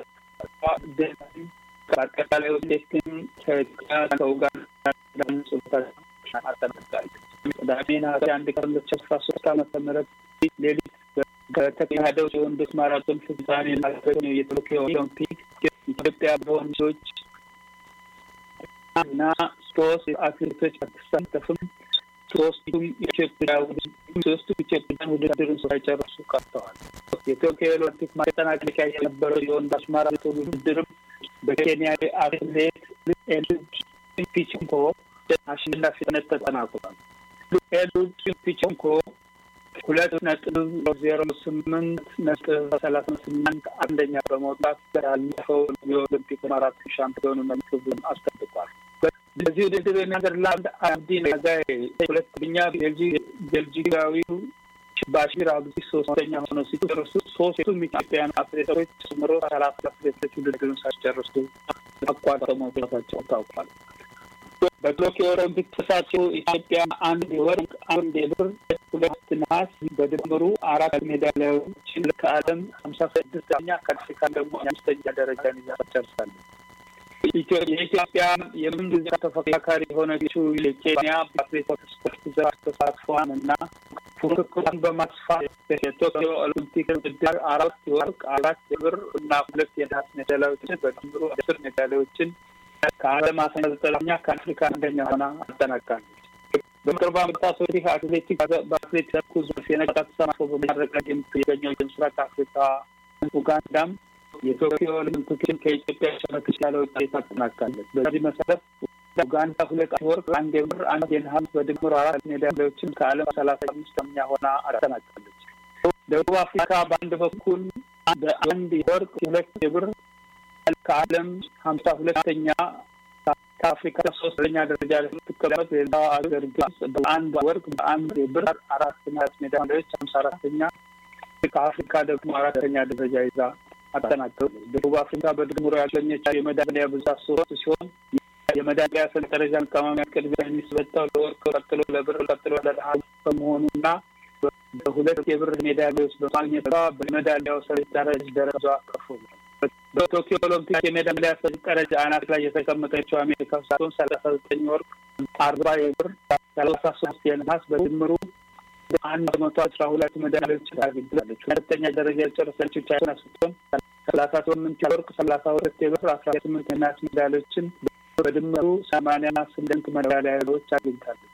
በአጠቃላይ ውጤትን ከኢትዮጵያ ከኡጋንዳ አጠናቅቃለች። ቅዳሜ ነሐሴ አንድ ቀን ሁለት ሺህ አስራ ሶስት ዓመተ ምህረት ሌሊት በተካሄደው የወንዶች ማራቶን ፍጻሜ ላገኘው የቶኪዮ ኦሎምፒክ ኢትዮጵያ በወንዶች እና ሶስት አትሌቶች አትሳተፍም። ሶስቱም ኢትዮጵያ ሶስቱም ኢትዮጵያን ውድድርን ሳይጨርሱ ቀርተዋል። የቶኪዮ ኦሎምፒክ ማጠናቀቂያ የነበረው የወንዶች ማራቶን ውድድርም በኬንያ አትሌት ኤሉድ ፒችንኮ አሸናፊነት ተጠናቋል። ኤሉድ ፒችንኮ ሁለት ነጥብ ዜሮ ስምንት ነጥብ ሰላሳ ስምንት አንደኛ በመውጣት ያለፈው የኦሎምፒክ ማራቶን ሻምፒዮንነት ክብሩን አስጠብቋል። በዚህ ውድድር የኔዘርላንድ አብዲ ናጋይ ሁለተኛ፣ ቤልጂካዊው ባሺር አብዲ ሶስተኛ ሆኖ ሲጨርሱ ሶስቱም ኢትዮጵያን አትሌቶች ጨምሮ ሰላሳ አትሌቶች ውድድሩን ሳይጨርሱ አቋርጠው መውጣታቸው ታውቋል። በቶኪዮ ኦሎምፒክ ተሳትፎ ኢትዮጵያ አንድ የወርቅ፣ አንድ የብር፣ ሁለት ነሐስ በድምሩ አራት ሜዳሊያዎችን ከዓለም ሀምሳ ስድስተኛ ከአፍሪካ ደግሞ አምስተኛ ደረጃን ይዛ ጨርሳለች። የኢትዮጵያ የምንጊዜ ተፎካካሪ የሆነችው የኬንያ በአትሌቲክስ ስፖርት ዘርፍ ተሳትፏን እና ፉክክሯን በማስፋት የቶኪዮ ኦሎምፒክ ውድድር አራት የወርቅ፣ አራት የብር እና ሁለት የነሐስ ሜዳሊያዎችን በድምሩ አስር ሜዳሊያዎችን ከዓለም አስራ ዘጠነኛ ከአፍሪካ አንደኛ ሆና አጠናቃለች። በቅርብ ዓመታት ወዲህ አትሌቲክስ በአትሌቲክሱ ዘርፍ የነቃ ተሳትፎ በማድረግ ላይ የምትገኘው የምስራቅ አፍሪካ ኡጋንዳም የቶኪዮ ኦሎምፒክን ከኢትዮጵያ በተሻለ ውጤት አጠናቃለች። በዚህ መሰረት ኡጋንዳ ሁለት ወርቅ፣ አንድ የብር፣ አንድ የነሐስ በድምሩ አራት ሜዳሊያዎችን ከዓለም ሰላሳ አምስተኛ ሆና አጠናቃለች። ደቡብ አፍሪካ በአንድ በኩል በአንድ የወርቅ ሁለት የብር ከዓለም ሀምሳ ሁለተኛ ከአፍሪካ ሶስተኛ ደረጃ ላይ ስትቀመጥ ሌላው ሀገር ግብጽ በአንድ ወርቅ በአንድ የብር አራት ነሐስ ሜዳሊያዎች ሀምሳ አራተኛ ከአፍሪካ ደግሞ አራተኛ ደረጃ ይዛ አጠናቀቀች። ደቡብ አፍሪካ በድምሩ ያገኘችው የሜዳሊያ ብዛት ሶስት ሲሆን የሜዳሊያ ሰንጠረዥ አቀማመጥ ቅድሚያ የሚሰጠው ለወርቅ ቀጥሎ ለብር ቀጥሎ ለነሐስ በመሆኑና በሁለት የብር ሜዳሊያዎች በማግኘቷ በሜዳሊያው ሰንጠረዥ ደረጃ ከፍ ብሏል። በቶኪዮ ኦሎምፒክ የሜዳሊያ ሰንጠረዥ አናት ላይ የተቀመጠችው አሜሪካ ስትሆን ሰላሳ ዘጠኝ ወርቅ፣ አርባ የብር፣ ሰላሳ ሶስት የነሐስ በድምሩ አንድ መቶ አስራ ሁለት ሜዳሊያዎችን አግኝታለች። ሁለተኛ ደረጃ የጨረሰችው ቻይና ስትሆን ሰላሳ ስምንት የወርቅ፣ ሰላሳ ሁለት የብር፣ አስራ ስምንት የነሐስ ሜዳሊያዎችን በድምሩ ሰማንያ ስምንት ሜዳሊያዎች አግኝታለች።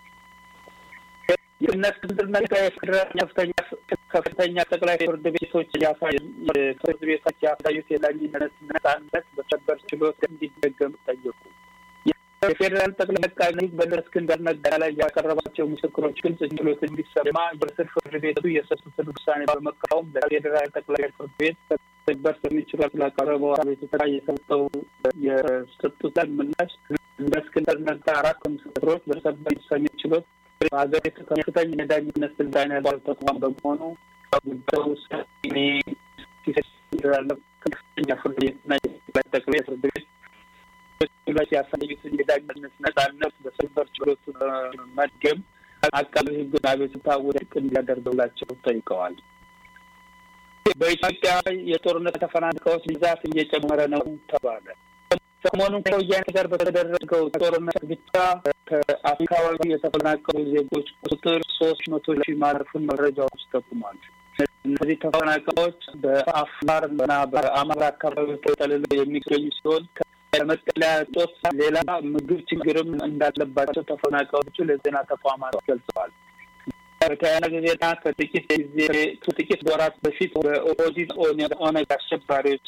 የእነ እስክንድር ነጋ የፌዴራል ከፍተኛ ከፍተኛ ጠቅላይ ፍርድ ቤቶች ያሳዩ ፍርድ ቤቶች ያሳዩት የዳኝነት ነጻነት በሰበር ችሎት እንዲደገም ጠየቁ። የፌዴራል ጠቅላይ አቃቤ ሕግ በእነ እስክንድር ነጋ ላይ ያቀረባቸው ምስክሮች ግልጽ ችሎት እንዲሰማ የስር ፍርድ ቤቱ የሰጡትን ውሳኔ በመቃወም ለፌዴራል ጠቅላይ ፍርድ ቤት ሰበር ሰሚ ችሎት ላቀረበው አቤቱታ የሰጠው የሰጡት ምላሽ እንደ እስክንድር ነጋ አራት ምስክሮች በሰበር ሰሚ ችሎት በሀገሪቱ ከፍተኛ የዳኝነት ስልጣን ያለው ተቋም በመሆኑ ጉዳዩ ውሳኔ ያለው ከፍተኛ ፍርድ ቤትና የጠቅላይ ጠቅላይ ፍርድ ቤት ላይ ያሳዩትን የዳኝነት ነጻነት በሰበር ችሎቱ መድገም አቃቤ ሕግን አቤቱታ ውድቅ እንዲያደርግላቸው ጠይቀዋል። በኢትዮጵያ የጦርነት ተፈናቃዮች ብዛት እየጨመረ ነው ተባለ። ሰሞኑን ከወያኔ ጋር በተደረገው ጦርነት ብቻ ከአካባቢ የተፈናቀሉ ዜጎች ቁጥር ሶስት መቶ ሺህ ማለፉን መረጃዎች ጠቁሟል። እነዚህ ተፈናቃዮች በአፋር እና በአማራ አካባቢ ተጠልለው የሚገኙ ሲሆን ከመጠለያ እጦት ሌላ ምግብ ችግርም እንዳለባቸው ተፈናቃዮቹ ለዜና ተቋማት ገልጸዋል። በተያያዘ ዜና ከጥቂት ጊዜ ከጥቂት ወራት በፊት በኦህዴድ ኦነግ አሸባሪዎች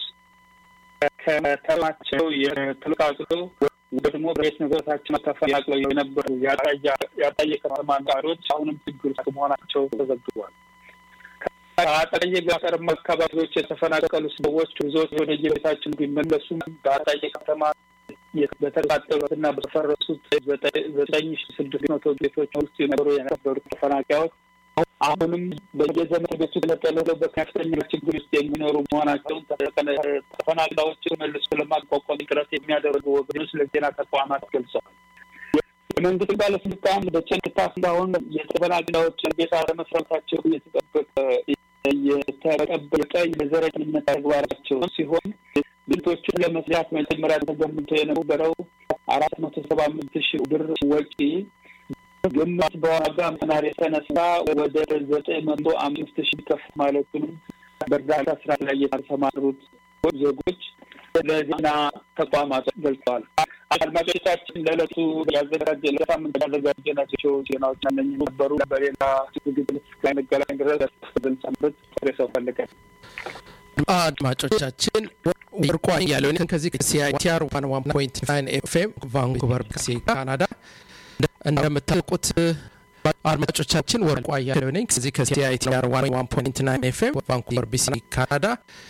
ከተማቸው የተለቃቅሎ ወድሞ ቤት ንብረታቸው ተፈናቅለው የነበሩ ያጣየ ከተማ ነዋሪዎች አሁንም ችግር ውስጥ መሆናቸው ተዘግቧል። ከአጣዬ ገጠርማ አካባቢዎች የተፈናቀሉ ሰዎች ብዙዎች ወደ የቤታቸው ቢመለሱም በአጣዬ ከተማ በተቃጠሉትና በፈረሱት ዘጠኝ ሺ ስድስት መቶ ቤቶች ውስጥ የነበሩ የነበሩ ተፈናቃዮች አሁንም በየዘመን ቤቱ ተጠልለው በከፍተኛ ችግር ውስጥ የሚኖሩ መሆናቸውን ተፈናቃዮችን መልሶ ለማቋቋም ጥረት የሚያደርጉ ወገኖች ለዜና ተቋማት ገልጸዋል። የመንግስት ባለስልጣን በጭንቅታ እስካሁን የተፈናቃዮችን ቤት አለመስራታቸው የተጠበቀ የተጠበቀ የዘረኝነት ተግባራቸው ሲሆን ቤቶቹን ለመስራት መጀመሪያ ተገምቶ የነበረው አራት መቶ ሰባ አምስት ሺህ ብር ወጪ ግማሽ በዋጋ መናር የተነሳ ወደ ዘጠኝ መቶ አምስት ሺህ ከፍ ማለቱንም በእርዳታ ስራ ላይ የተሰማሩት ዜጎች ለዜና ተቋማት ገልጸዋል። አድማጮቻችን ለዕለቱ ያዘጋጀ ለሳምንት ያዘጋጀናቸው ዜናዎች እነኝህ ነበሩ። በሌላ ዝግጅት እስከንገናኝ ድረስ ብንሰንብት ሰው ፈልገን አድማጮቻችን ወርቋ እያለውን ከዚህ ከሲአይቲአር ዋን ዋን ፖይንት ናይን ኤፍኤም ቫንኩቨር ቢሲ ካናዳ እንደምታውቁት አድማጮቻችን ወርቋ እያለው ነኝ ከዚህ ከሲአይቲአር ዋን ዋን ፖይንት ናይን ኤፍኤም ቫንኩቨር ቢሲ ካናዳ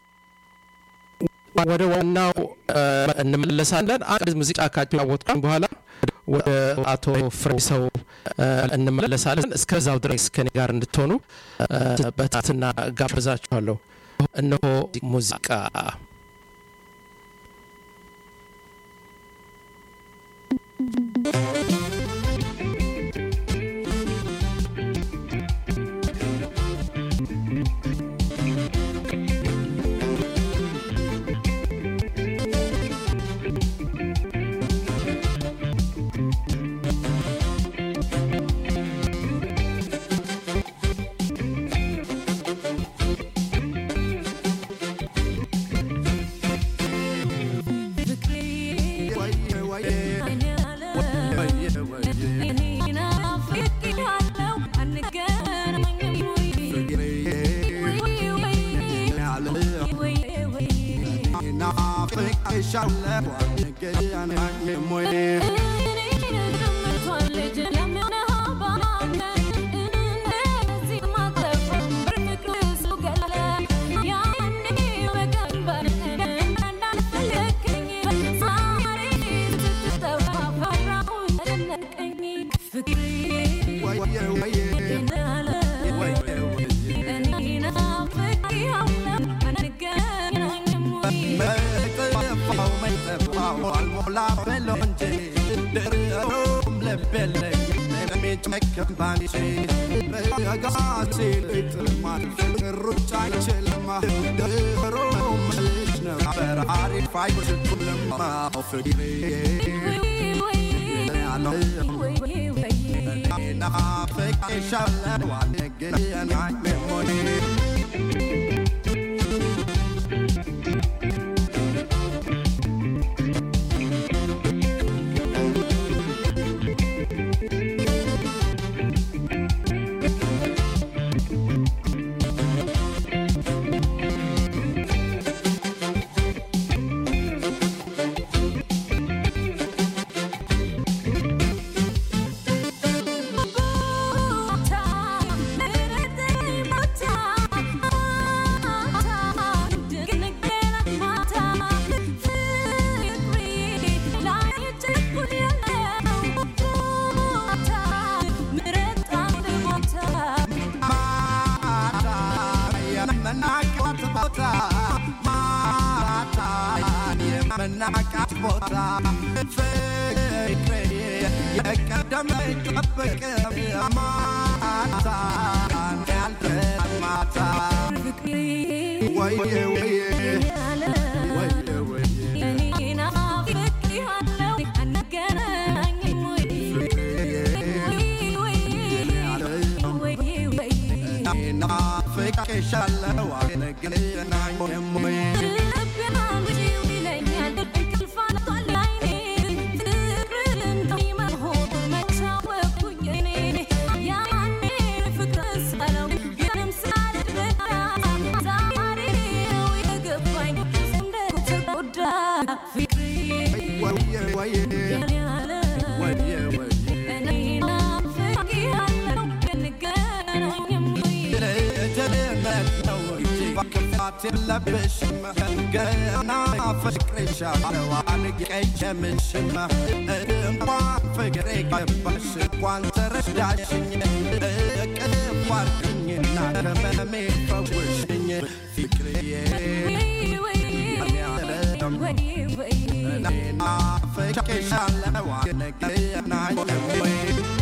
ወደ ዋናው እንመለሳለን። አንድ ሙዚቃ ካጫወትኩኝ በኋላ ወደ አቶ ፍሬሰው እንመለሳለን። እስከዛው ድረስ ከኔ ጋር እንድትሆኑ በትህትና ጋብዛችኋለሁ። እነሆ ሙዚቃ መናቃት ቦታ ፍቅሬ የቀደመ ጠብቅ ማታ ያልተ ማታ ናፍቄሻለሁ አንገናኝም ወይ ወየ ወየ ወየ ወየ ልጅነት ነው እንጂ ክፋት የለብሽም ገና ፍቅርሻለሁ አልቀየምሽም እንኳን ፍቅሬ ገባሽ እንኳን ተረዳሽኝ እቅፍ አድርግኝና ከመሜ ፈውሽኝ ፍቅርዬ ናፍቄሻለሁ አንገናኝም ወይ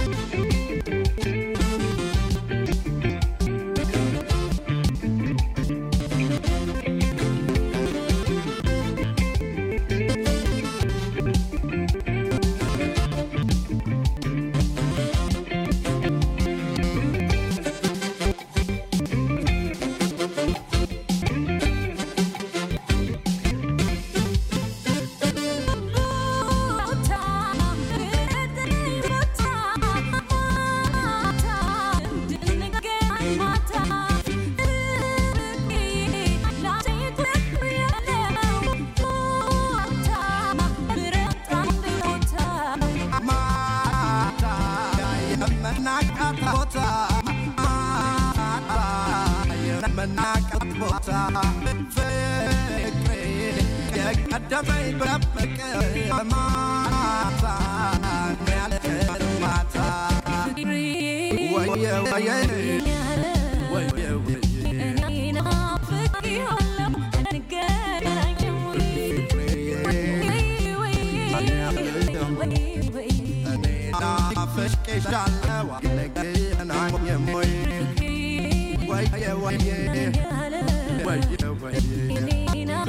ማታ የመናቃት ቦታ ማታ የመናቃት ቦታ ፍቅሬ የቀደመኝ በፍቅ ማታ ያልከን ማታ ወየ ወየ ወየ ወየ እኔ ናፍቄሻለሁ አንገናኝም ወይ ወየ ወየ ወየ ወየ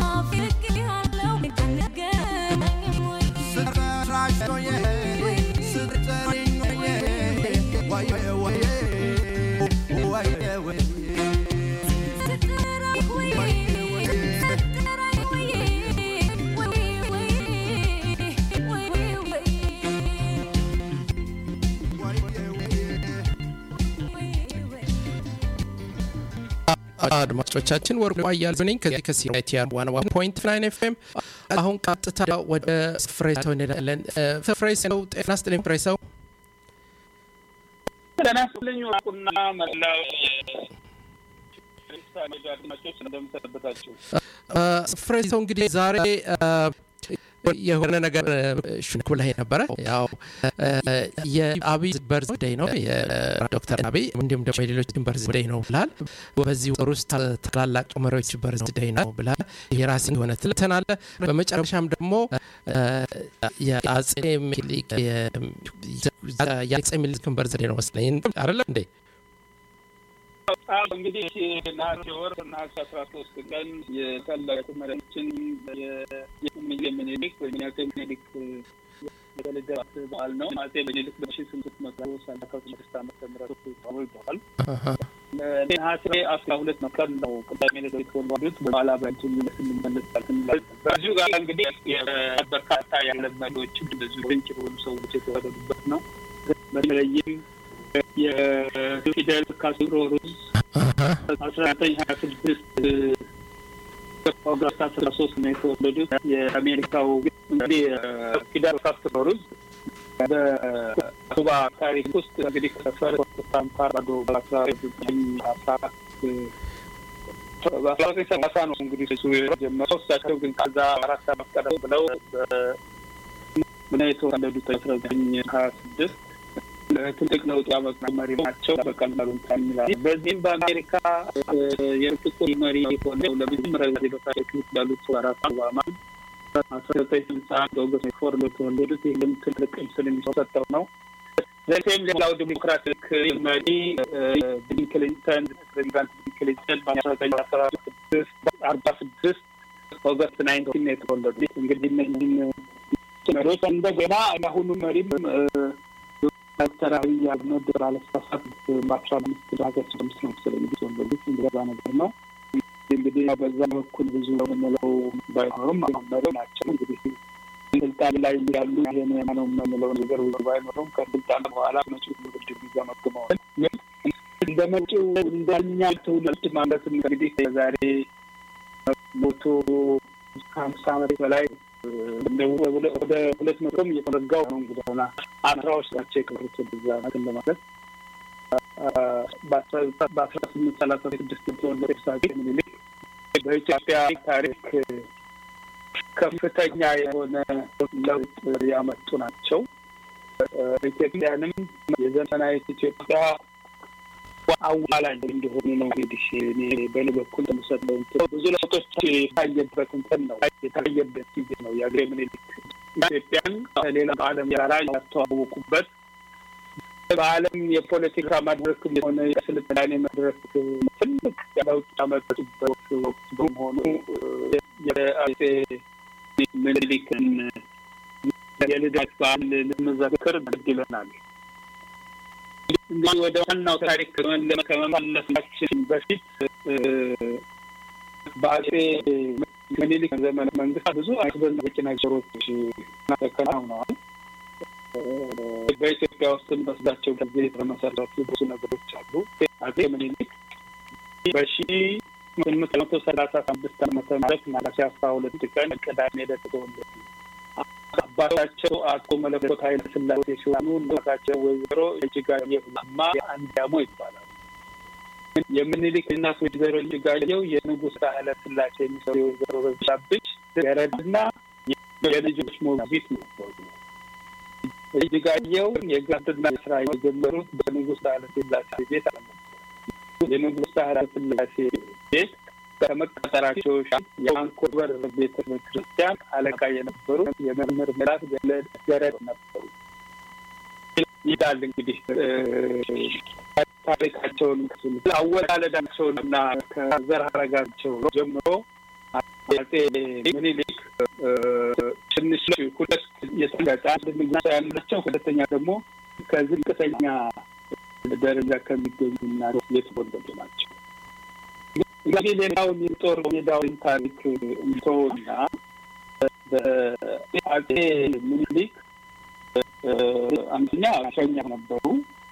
ስጠራሽ ሆዬ ስጠሪኝ ሆዬ ወየ ወየ ወየ ወየ አድማጮቻችን ወርቁ አያሌው ነኝ ከዚህ ከሲቲአር ዋን ዋን ፖይንት ናይን ኤፍኤም። አሁን ቀጥታ ወደ ፍሬ ሰው እንሄዳለን። ፍሬ ሰው ጤና ይስጥልኝ ፍሬ ሰው። ጤና ይስጥልኝ ወርቁና መላው የሬዲዮ አድማጮች እንደምሰነበታችሁ። ፍሬ ሰው እንግዲህ ዛሬ የሆነ ነገር ሽንክ ብለህ ነበረ። ያው የአብይ በርዝደይ ነው የዶክተር አብይ እንዲሁም ደግሞ የሌሎችን በርዝደይ ነው ብላል። በዚህ ወር ውስጥ ታላላቅ መሪዎች በርዝደይ ነው ብላል። የራስን የሆነ ትልተን አለ። በመጨረሻም ደግሞ የአጼ ሚኒሊክ የአጼ ሚኒሊክን በርዝደይ ነው መስለኝ አይደለም እንዴ? አዎ እንግዲህ ነሐሴ ወር ነሐሴ አስራ ሶስት ቀን የታላቁ መሪያችን የእቴጌ ምኒልክ ወይም የአጼ ምኒልክ የልደት በዓል ነው። አጼ ምኒልክ በሺ ስምንት መቶ ሰላሳ ስድስት ዓመተ ምህረት ተወልደዋል። ነሐሴ አስራ ሁለት ቀን ነው ቅዳሜ ዕለት የተወለዱት። በኋላ በእንትን እንመለሳለን። በዚሁ ጋር እንግዲህ በርካታ የዓለም መሪዎች እንደዚሁ ድንቅ የሆኑ ሰዎች የተወለዱበት ነው። በተለይም የፊደል ካስትሮ ሩዝ አስራ ዘጠኝ ሀያ ስድስት ኦገስት አስራ ሶስት ነው የተወለዱት። የአሜሪካው እንግዲህ ፊደል ካስትሮ ሩዝ በኩባ ታሪክ ውስጥ እንግዲህ ከፈርስት ታምፓራዶ በአስራ ዘጠኝ አስራ አራት በአስራ ዘጠኝ ሰላሳ ነው እንግዲህ እሱ የጀመረው። እሳቸው ግን ከዛ አራት ዓመት ቀደም ብለው ነው የተወለዱት አስራ ዘጠኝ ሀያ ስድስት ትልቅ ለውጥ ያመጡ መሪ ናቸው። በቀላሉ እንትን ይላል። በዚህም በአሜሪካ የጥቁር መሪ የሆነው ለመጀመሪያ ጊዜ በታሪክ ውስጥ ያሉት ባራክ ኦባማ አስራ ዘጠኝ ስልሳ አንድ ኦገስት ፎር ለተወለዱት ይህም ትልቅ ምስል የሚሰጠው ነው። ዘሴም ሌላው ዲሞክራቲክ መሪ ቢል ክሊንተን ፕሬዚዳንት ቢል ክሊንተን በአስራ ዘጠኝ አስራ አርባ ስድስት ኦገስት ናይንቲን የተወለዱት እንግዲህ እነዚህም መሪዎች እንደገና የአሁኑ መሪም ዶክተር አብይ አህመድ ባለስሳሳት በአስራ አምስት ሀገር አምስት ነው መሰለኝ የተወለዱት እንደዛ ነገር ነው። እንግዲህ በዛ በኩል ብዙ የምንለው ባይኖርም አሁን መሪ ናቸው። እንግዲህ ስልጣን ላይ ያሉ ይሄን ነው የምንለው ነገር ብዙ ባይኖርም ከስልጣን በኋላ መጪው ትውልድ የሚገመግመዋል። እንደ መጪው እንደኛ ትውልድ ማለት እንግዲህ ዛሬ ሞቶ ከሀምሳ ዓመት በላይ ወደ ሁለት መቶም እየተረጋው ነው እንግዲህ ሆና አስራዎች ናቸው የቀሩት ብዛ ናትን ለማለት በአስራ ስምንት ሰላሳ ስድስት የተወለደ ሳጌ ምኒልክ በኢትዮጵያ ታሪክ ከፍተኛ የሆነ ለውጥ ያመጡ ናቸው። ኢትዮጵያንም የዘመናዊት ኢትዮጵያ አዋላጅ እንደሆኑ ነው እንግዲህ እኔ በእኔ በኩል ተመሰለው ብዙ ለውጦች የታየበት እንትን ነው የታየበት ጊዜ ነው። የአገሬ ምኒልክ ኢትዮጵያን ከሌላ ዓለም ጋራ ያስተዋወቁበት በዓለም የፖለቲካ መድረክ የሆነ የስልጣኔ መድረክ ትልቅ ለውጥ ያመጡበት ወቅት በመሆኑ የአፄ ምኒልክን የልደት በዓል ልንዘክር ግድ ይለናል። እንግዲህ ወደ ዋናው ታሪክ ከመመለሳችን በፊት በአፄ ምኒልክ ዘመነ መንግስት ብዙ አስደናቂ ነገሮች ተከናውነዋል። በኢትዮጵያ ውስጥ በስዳቸው ጊዜ የተመሰረቱ ብዙ ነገሮች አሉ። አፄ ምኒልክ በሺ ስምንት መቶ ሰላሳ አምስት ዓመተ ምህረት ነሐሴ አስራ ሁለት ቀን ቅዳሜ ዕለት ተወለዱ። አባታቸው አቶ መለኮት ኃይለ ሥላሴ ሲሆኑ እናታቸው ወይዘሮ እጅጋየሁ ለማ አንዲያሞ ይባላሉ። የምኒልክ እናት ወይዘሮ እጅጋየሁ የንጉሥ ኃይለ ሥላሴ የሚሰሩ የወይዘሮ በዛብህ ገረድና የልጆች ሞግዚት ነበሩ። እጅጋየሁ የጋብድና ስራ የጀመሩት በንጉሥ ኃይለ ሥላሴ ቤት አለ። የንጉሥ ኃይለ ሥላሴ ቤት ከመቀጠራቸው የአንኮበር ቤተ ክርስቲያን አለቃ የነበሩ የመምህር ምራት ገረድ ነበሩ ይላል። እንግዲህ ታሪካቸውን አወላለዳቸውን እና ከዘር ሐረጋቸው ጀምሮ አፄ ምኒልክ ትንሽ ሁለት የተጋጫ አንድ ንጉሥ ያላቸው፣ ሁለተኛ ደግሞ ከዝቅተኛ ደረጃ ከሚገኙ እናት የተወለዱ ናቸው። እንግዲህ ሌላውን የጦር ሜዳውን ታሪክ እንተውና በአፄ ምኒልክ አንደኛ እስረኛ ነበሩ።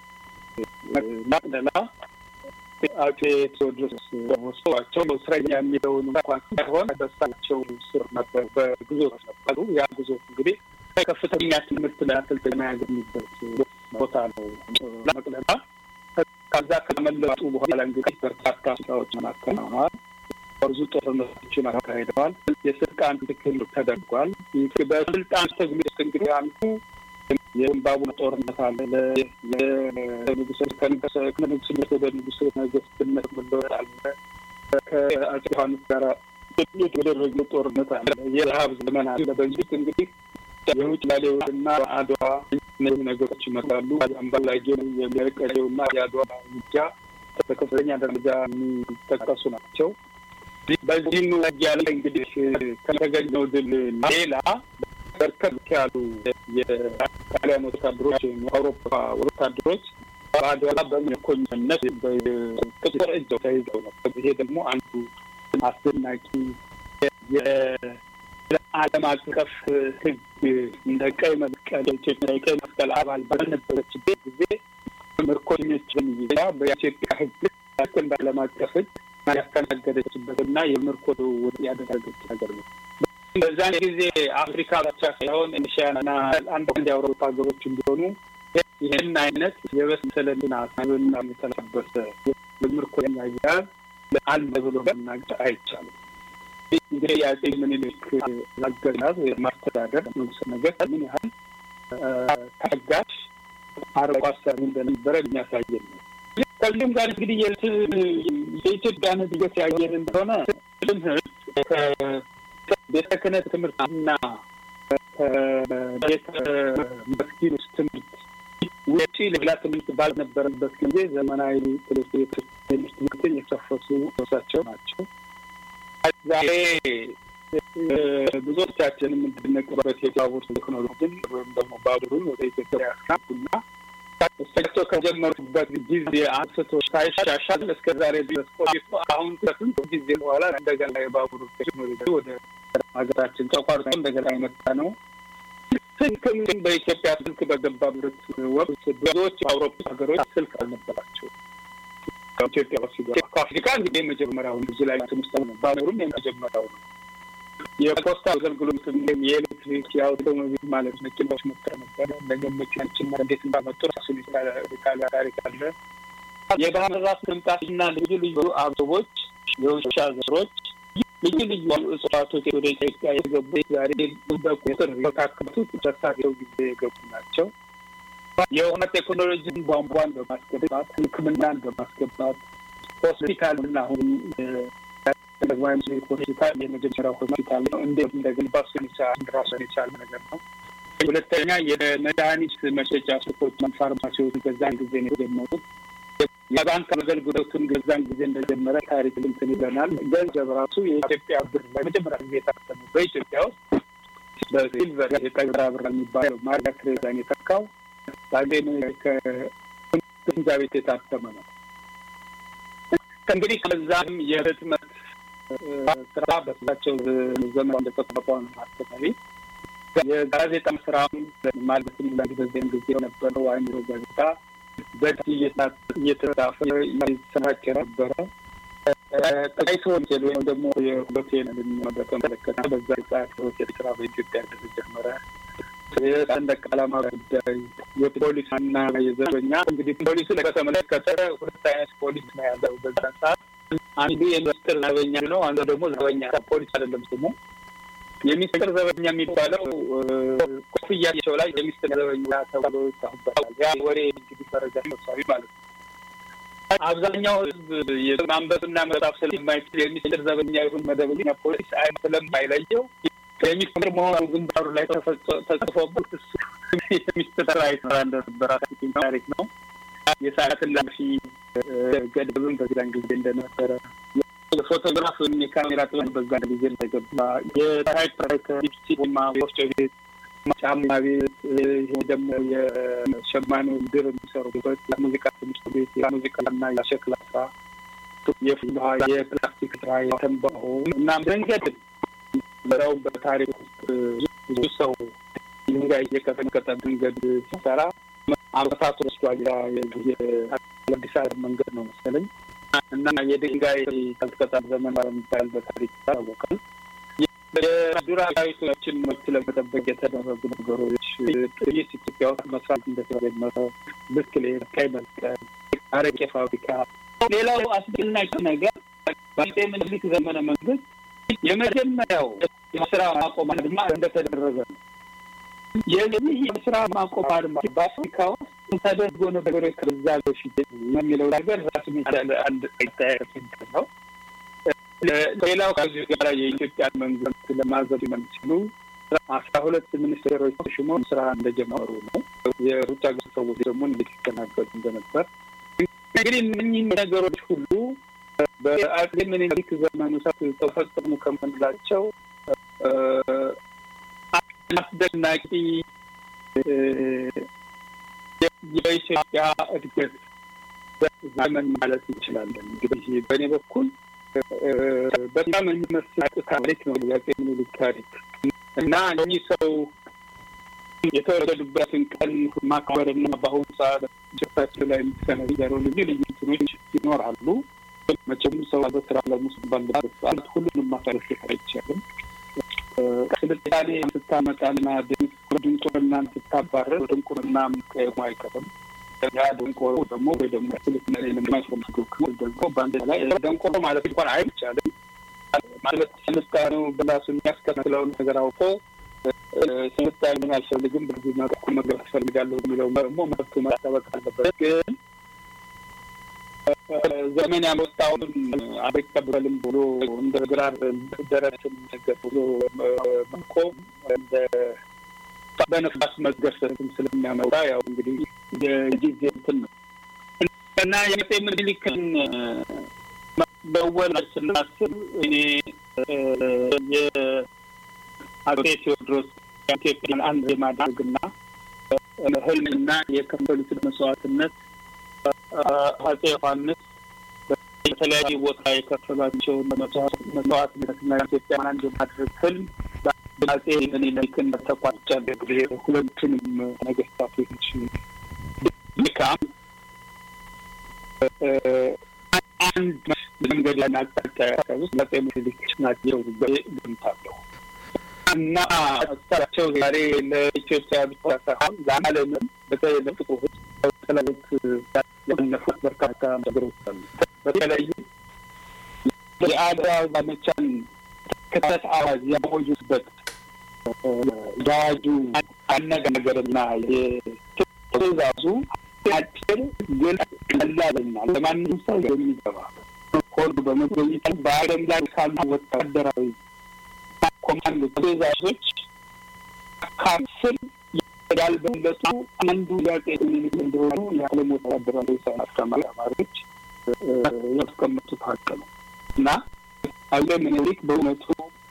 መቅደላ አፄ ቴዎድሮስ ወስደዋቸው እስረኛ የሚለውን እንኳን ሳይሆን በሳቸው ስር ነበር፣ በግዞት ነበሩ። ያ ግዞት እንግዲህ ከፍተኛ ትምህርት ለአሰልጣኝ ያገኙበት ቦታ ነው መቅደላ። ከዛ ከመለጡ በኋላ እንግዲህ በርካታ ስራዎችን አከናውነዋል። ብዙ ጦርነቶችን አካሂደዋል። የስልጣን ትክክል ተደርጓል። በስልጣን ትግል ውስጥ እንግዲህ አንዱ የዝምባብዌ ጦርነት አለ። ከንጉስነት ወደ ንጉስ ነገስትነት መለወጥ አለ። ከአፄ ዮሐንስ ጋር የተደረገው ጦርነት አለ። የረሀብ ዘመን አለ። በዚህ እንግዲህ የውጭ ላሌውና አድዋ እነዚህ ነገሮች ይመጣሉ። አምባላጌ የሚያቀደው እና የአድዋ ውጊያ በከፍተኛ ደረጃ የሚጠቀሱ ናቸው። በዚህም ውጊያ ላይ እንግዲህ ከተገኘው ድል ሌላ በርከት ያሉ የጣሊያን ወታደሮች ወይም የአውሮፓ ወታደሮች በአድዋ በምርኮኝነት በጥቁር እጅ ተይዘው ነበር። ይሄ ደግሞ አንዱ አስደናቂ የዓለም አቀፍ ሕግ እንደ ቀይ መስቀል ኢትዮጵያ የቀይ መስቀል አባል ባልነበረችበት ጊዜ ምርኮኞችን ይዛ በኢትዮጵያ ሕግ ያክል በዓለም አቀፍ ሕግ ያስተናገደችበትና የምርኮ ልውውጥ ያደረገች ሀገር ነው። በዛን ጊዜ አፍሪካ ብቻ ሳይሆን ኤሽያና አንዳንድ የአውሮፓ ሀገሮች እንዲሆኑ ይህን አይነት የበሰለና ሳብና የተላበሰ የምርኮኛ አያያዝ አለ ብሎ መናገር አይቻልም። እንግዲህ የአፄ ምኒልክ አገዛዝ ማስተዳደር ንጉሠ ነገሥት ምን ያህል ታጋሽ አርቆ አሳቢ እንደነበረ የሚያሳየን ነው። ከዚህም ጋር እንግዲህ የኢትዮጵያን እድገት ያየን እንደሆነ ትምህርት ቤተ ክህነት ትምህርትና ቤተ መስጊድ ውስጥ ትምህርት ውጪ ሌላ ትምህርት ባልነበረበት ጊዜ ዘመናዊ ትምህርት ቤቶች ትምህርትን የከፈቱ እሳቸው ናቸው። ዛሬ ብዙዎቻችን የምንድነቅበት የባቡር ቴክኖሎጂን ወይም ደግሞ ባቡሩን ወደ ኢትዮጵያ ያስካቡና እሳቸው ከጀመሩበት ጊዜ አንስቶ ሳይሻሻል እስከ ዛሬ ድረስ ቆይቶ አሁን ከስንት ጊዜ በኋላ እንደገና የባቡር ቴክኖሎጂ ወደ ሀገራችን ተቋርጦ እንደገና የመጣ ነው። ስልክም በኢትዮጵያ ስልክ በገባበት ወቅት ብዙዎች አውሮፓ ሀገሮች ስልክ አልነበራቸው። ከኢትዮጵያ ሲገባ ከአፍሪካ እንግዲህ የመጀመሪያው እዚህ ላይ ትምስተ ባቡሩም የመጀመሪያው ነው። የፖስታ አገልግሎት የኤሌክትሪክ የአውቶሞቢል ማለት መኪናዎች መጥተው ነበረ። እንደገና መኪናችን እንዴት እንዳመጡ ራሱን የቻለ ታሪክ አለ። የባህር ዛፍ መምጣትና ልዩ ልዩ አበቦች፣ የውሻ ዘሮች፣ ልዩ ልዩ እጽዋቶች ወደ ኢትዮጵያ የገቡ ዛሬ በቁጥር የካከቱት በሳቸው ጊዜ የገቡ ናቸው። የውሃ ቴክኖሎጂን ቧንቧን በማስገባት ሕክምናን በማስገባት ሆስፒታልና አሁን ደግማዊ ምኒልክ ሆስፒታል የመጀመሪያው ሆስፒታል ነው። እንዴት እንደገነባ እሱን የቻለ ራሱን የቻለ ነገር ነው። ሁለተኛ የመድኃኒት መሸጫ ሱቆችን፣ ፋርማሲዎች በዛን ጊዜ ነው የጀመሩት። የባንክ አገልግሎቱን ገዛን ጊዜ እንደጀመረ ታሪክ እንትን ይለናል። ገንዘብ ራሱ የኢትዮጵያ ብር ለመጀመሪያ ጊዜ የታተሙ በኢትዮጵያ ውስጥ በሲልቨር የጠራ ብር የሚባለው ማርያ ትሬዛን የተካው ዛሬ ከግምጃ ቤት የታተመ ነው። እንግዲህ ከዛም የህትመት ስራ በሳቸው ዘመን እንደተቋቋመ ነው አስተማሪ የጋዜጣ ስራም ማለትም በዚያን ጊዜ የነበረው አይምሮ ጋዜጣ በእጅ እየተጻፈ ይሰራጭ ነበረ። ጠቃይቶ ሆቴል ወይም ደግሞ የሆቴል በተመለከተ በዛ ሰዓት ሆቴል ስራ በኢትዮጵያ ተጀመረ። የሰንደቅ ዓላማ ጉዳይ፣ የፖሊስ እና የዘበኛ እንግዲህ ፖሊሱ በተመለከተ ሁለት አይነት ፖሊስ ነው ያለው በዛን ሰዓት። አንዱ የሚኒስትር ዘበኛ ነው፣ አንዱ ደግሞ ዘበኛ ፖሊስ አይደለም ስሙ። የሚኒስትር ዘበኛ የሚባለው ኮፍያቸው ላይ የሚኒስትር ዘበኛ ተብሎ ይታባላል። ያ ወሬ እንግዲህ መረጃ ሰብሳቢ ማለት ነው። አብዛኛው ሕዝብ የማንበብና መጻፍ ስለማይችል የሚኒስትር ዘበኛ ይሁን መደበኛ ፖሊስ አይነት ስለማይለየው የሚኒስትር መሆኑ ግንባሩ ላይ ተጽፎበት እሱ የሚኒስትር አይሰራ እንደነበረ ታሪክ ነው። የሰዓት እላፊ ገደብም በዚያን ጊዜ እንደነበረ የፎቶግራፍ ወይም የካሜራ ጥበብ በዛን ጊዜ እንደገባ የታይፕራይተር ዲፕሲማ ወፍጮ ቤት፣ ጫማ ቤት፣ ይሄ ደግሞ የሸማኔ ድር የሚሰሩበት የሙዚቃ ትምህርት ቤት፣ የሙዚቃና የሸክላ ስራ፣ የፍልሃ የፕላስቲክ ስራ፣ የተንባሆ እና መንገድ በራው በታሪክ ውስጥ ብዙ ሰው ድንጋይ እየቀጠቀጠ መንገድ ሲሰራ አመታት ወስዷል። የአዲስ አበባ መንገድ ነው መሰለኝ እና የድንጋይ ቀጥቀጣ ዘመን በሚባል በታሪክ ይታወቃል። የዱር አራዊቶችን መብት ለመጠበቅ የተደረጉ ነገሮች ጥይት ኢትዮጵያ ውስጥ መስራት እንደተጀመረ፣ ብስክሌት፣ ቀይ መስቀል፣ አረቄ ፋብሪካ። ሌላው አስደናቂ ነገር በአፄ ምኒልክ ዘመነ መንግስት የመጀመሪያው የስራ ማቆም አድማ እንደተደረገ ነው። የዚህ የስራ ማቆም አድማ በአፍሪካ ውስጥ ተደርጎ ነበር ከዛ በፊት የሚለው ነገር ራሱን የቻለ አንድ አስተያየት ነው። ሌላው ከዚህ ጋር የኢትዮጵያ መንግስት ለማዘመን ሲሉ አስራ ሁለት ሚኒስቴሮች ተሽሞ ስራ እንደጀመሩ ነው። የውጭ ሀገር ሰዎች ደግሞ እንዴት ይስተናገዱ እንደነበር እንግዲህ እነኚህ ነገሮች ሁሉ በአፄ ምኒልክ ዘመን ውስጥ ተፈጸሙ ከምንላቸው አስደናቂ የኢትዮጵያ እድገት ዘመን ማለት እንችላለን። እንግዲህ በእኔ በኩል በጣም የሚመስል ታሪክ ነው የአፄ ምኒልክ ታሪክ እና እኚህ ሰው የተወለዱበትን ቀን ማክበርና በአሁኑ ሰዓት ጭታቸው ላይ የሚሰነዘሩ ልዩ ልዩ እንትኖች ይኖራሉ። መቼም ሰው በስራ ለሙስ ባለበት ሰዓት ሁሉንም ማሳለፍ አይቻልም። ስልጣኔ ስታመጣና ድንቁርናን ስታባረር ድንቁርና መቀየሙ አይቀርም። ያ ደንቆሮ ደግሞ ወይ ደግሞ ስልጣኔ የማይፈልገው ክፍል ደግሞ በአንድ ላይ ደንቆሮ ማለት እንኳን አይቻልም ማለት ስልጣኔው በራሱ የሚያስከትለውን ነገር አውቆ ስልጣኔን አልፈልግም በዚህ መልኩ መግባት እፈልጋለሁ የሚለው ደግሞ መብቱ መጠበቅ አለበት ግን ዘመን ያመጣውን አልቀበልም ብሎ እንደ ግራር ደረትን ነገር ብሎ መቆም እንደ በነፋስ መገርሰትም ስለሚያመጣ ያው እንግዲህ የጊዜ እንትን ነው እና የአፄ ምኒልክን መወለድ ስናስብ እኔ የአጼ ቴዎድሮስ ኢትዮጵያን አንድ የማድረግና ህልምና የከፈሉትን መስዋዕትነት አጼ ዮሐንስ በተለያዩ ቦታ የከፈሏቸውን መስዋዕትነትና ኢትዮጵያን አንድ የማድረግ ህልም በአጼ ምኒልክን ተቋጫለ ጊዜ ሁለቱንም ነገስታቶች ድካም አንድ መንገድ ያን አቅጣጫ ያሳዩት አጼ ምኒልክ ናቸው ገምታለሁ እና እሳቸው ዛሬ ለኢትዮጵያ ብቻ ሳይሆን ለዓለምም በተለይ ለጥቁር ሕዝብ በተለይት ያለፉት በርካታ ነገሮች አሉ። በተለይም የአድዋ ዘመቻን ክተት አዋጅ ያወጁበት የአዋጁ አነጋገርና የትእዛዙ አጭር ግን ቀላልና ለማንም ሰው የሚገባ ሆኖ በመገኘቱ በዓለም ላይ ካሉ ወታደራዊ ኮማንዶ ትእዛዞች ከአስር ያልበለጡ አንዱ የአጼ ምኒልክ እንደሆኑ የዓለም ወታደራዊ ሳይንስ ተመራማሪዎች ያስቀመጡት ሀቅ ነው እና አጼ ምኒልክ በእውነቱ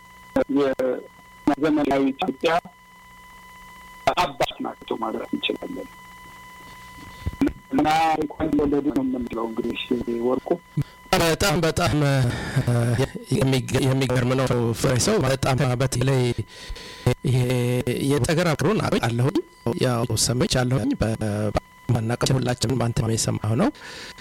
የዘመናዊ ኢትዮጵያ አባት ናቸው ማለት እንችላለን። እና እንኳን ወለዱ ነው የምንለው እንግዲህ ወርቁ በጣም በጣም የሚገርም ነው ፍሬ ሰው በጣም በተለይ ይሄ የተገራሩን አለሁኝ ያው ሰምች አለሁኝ በማናቀ ሁላችንም በአንተ የሰማሁ ነው።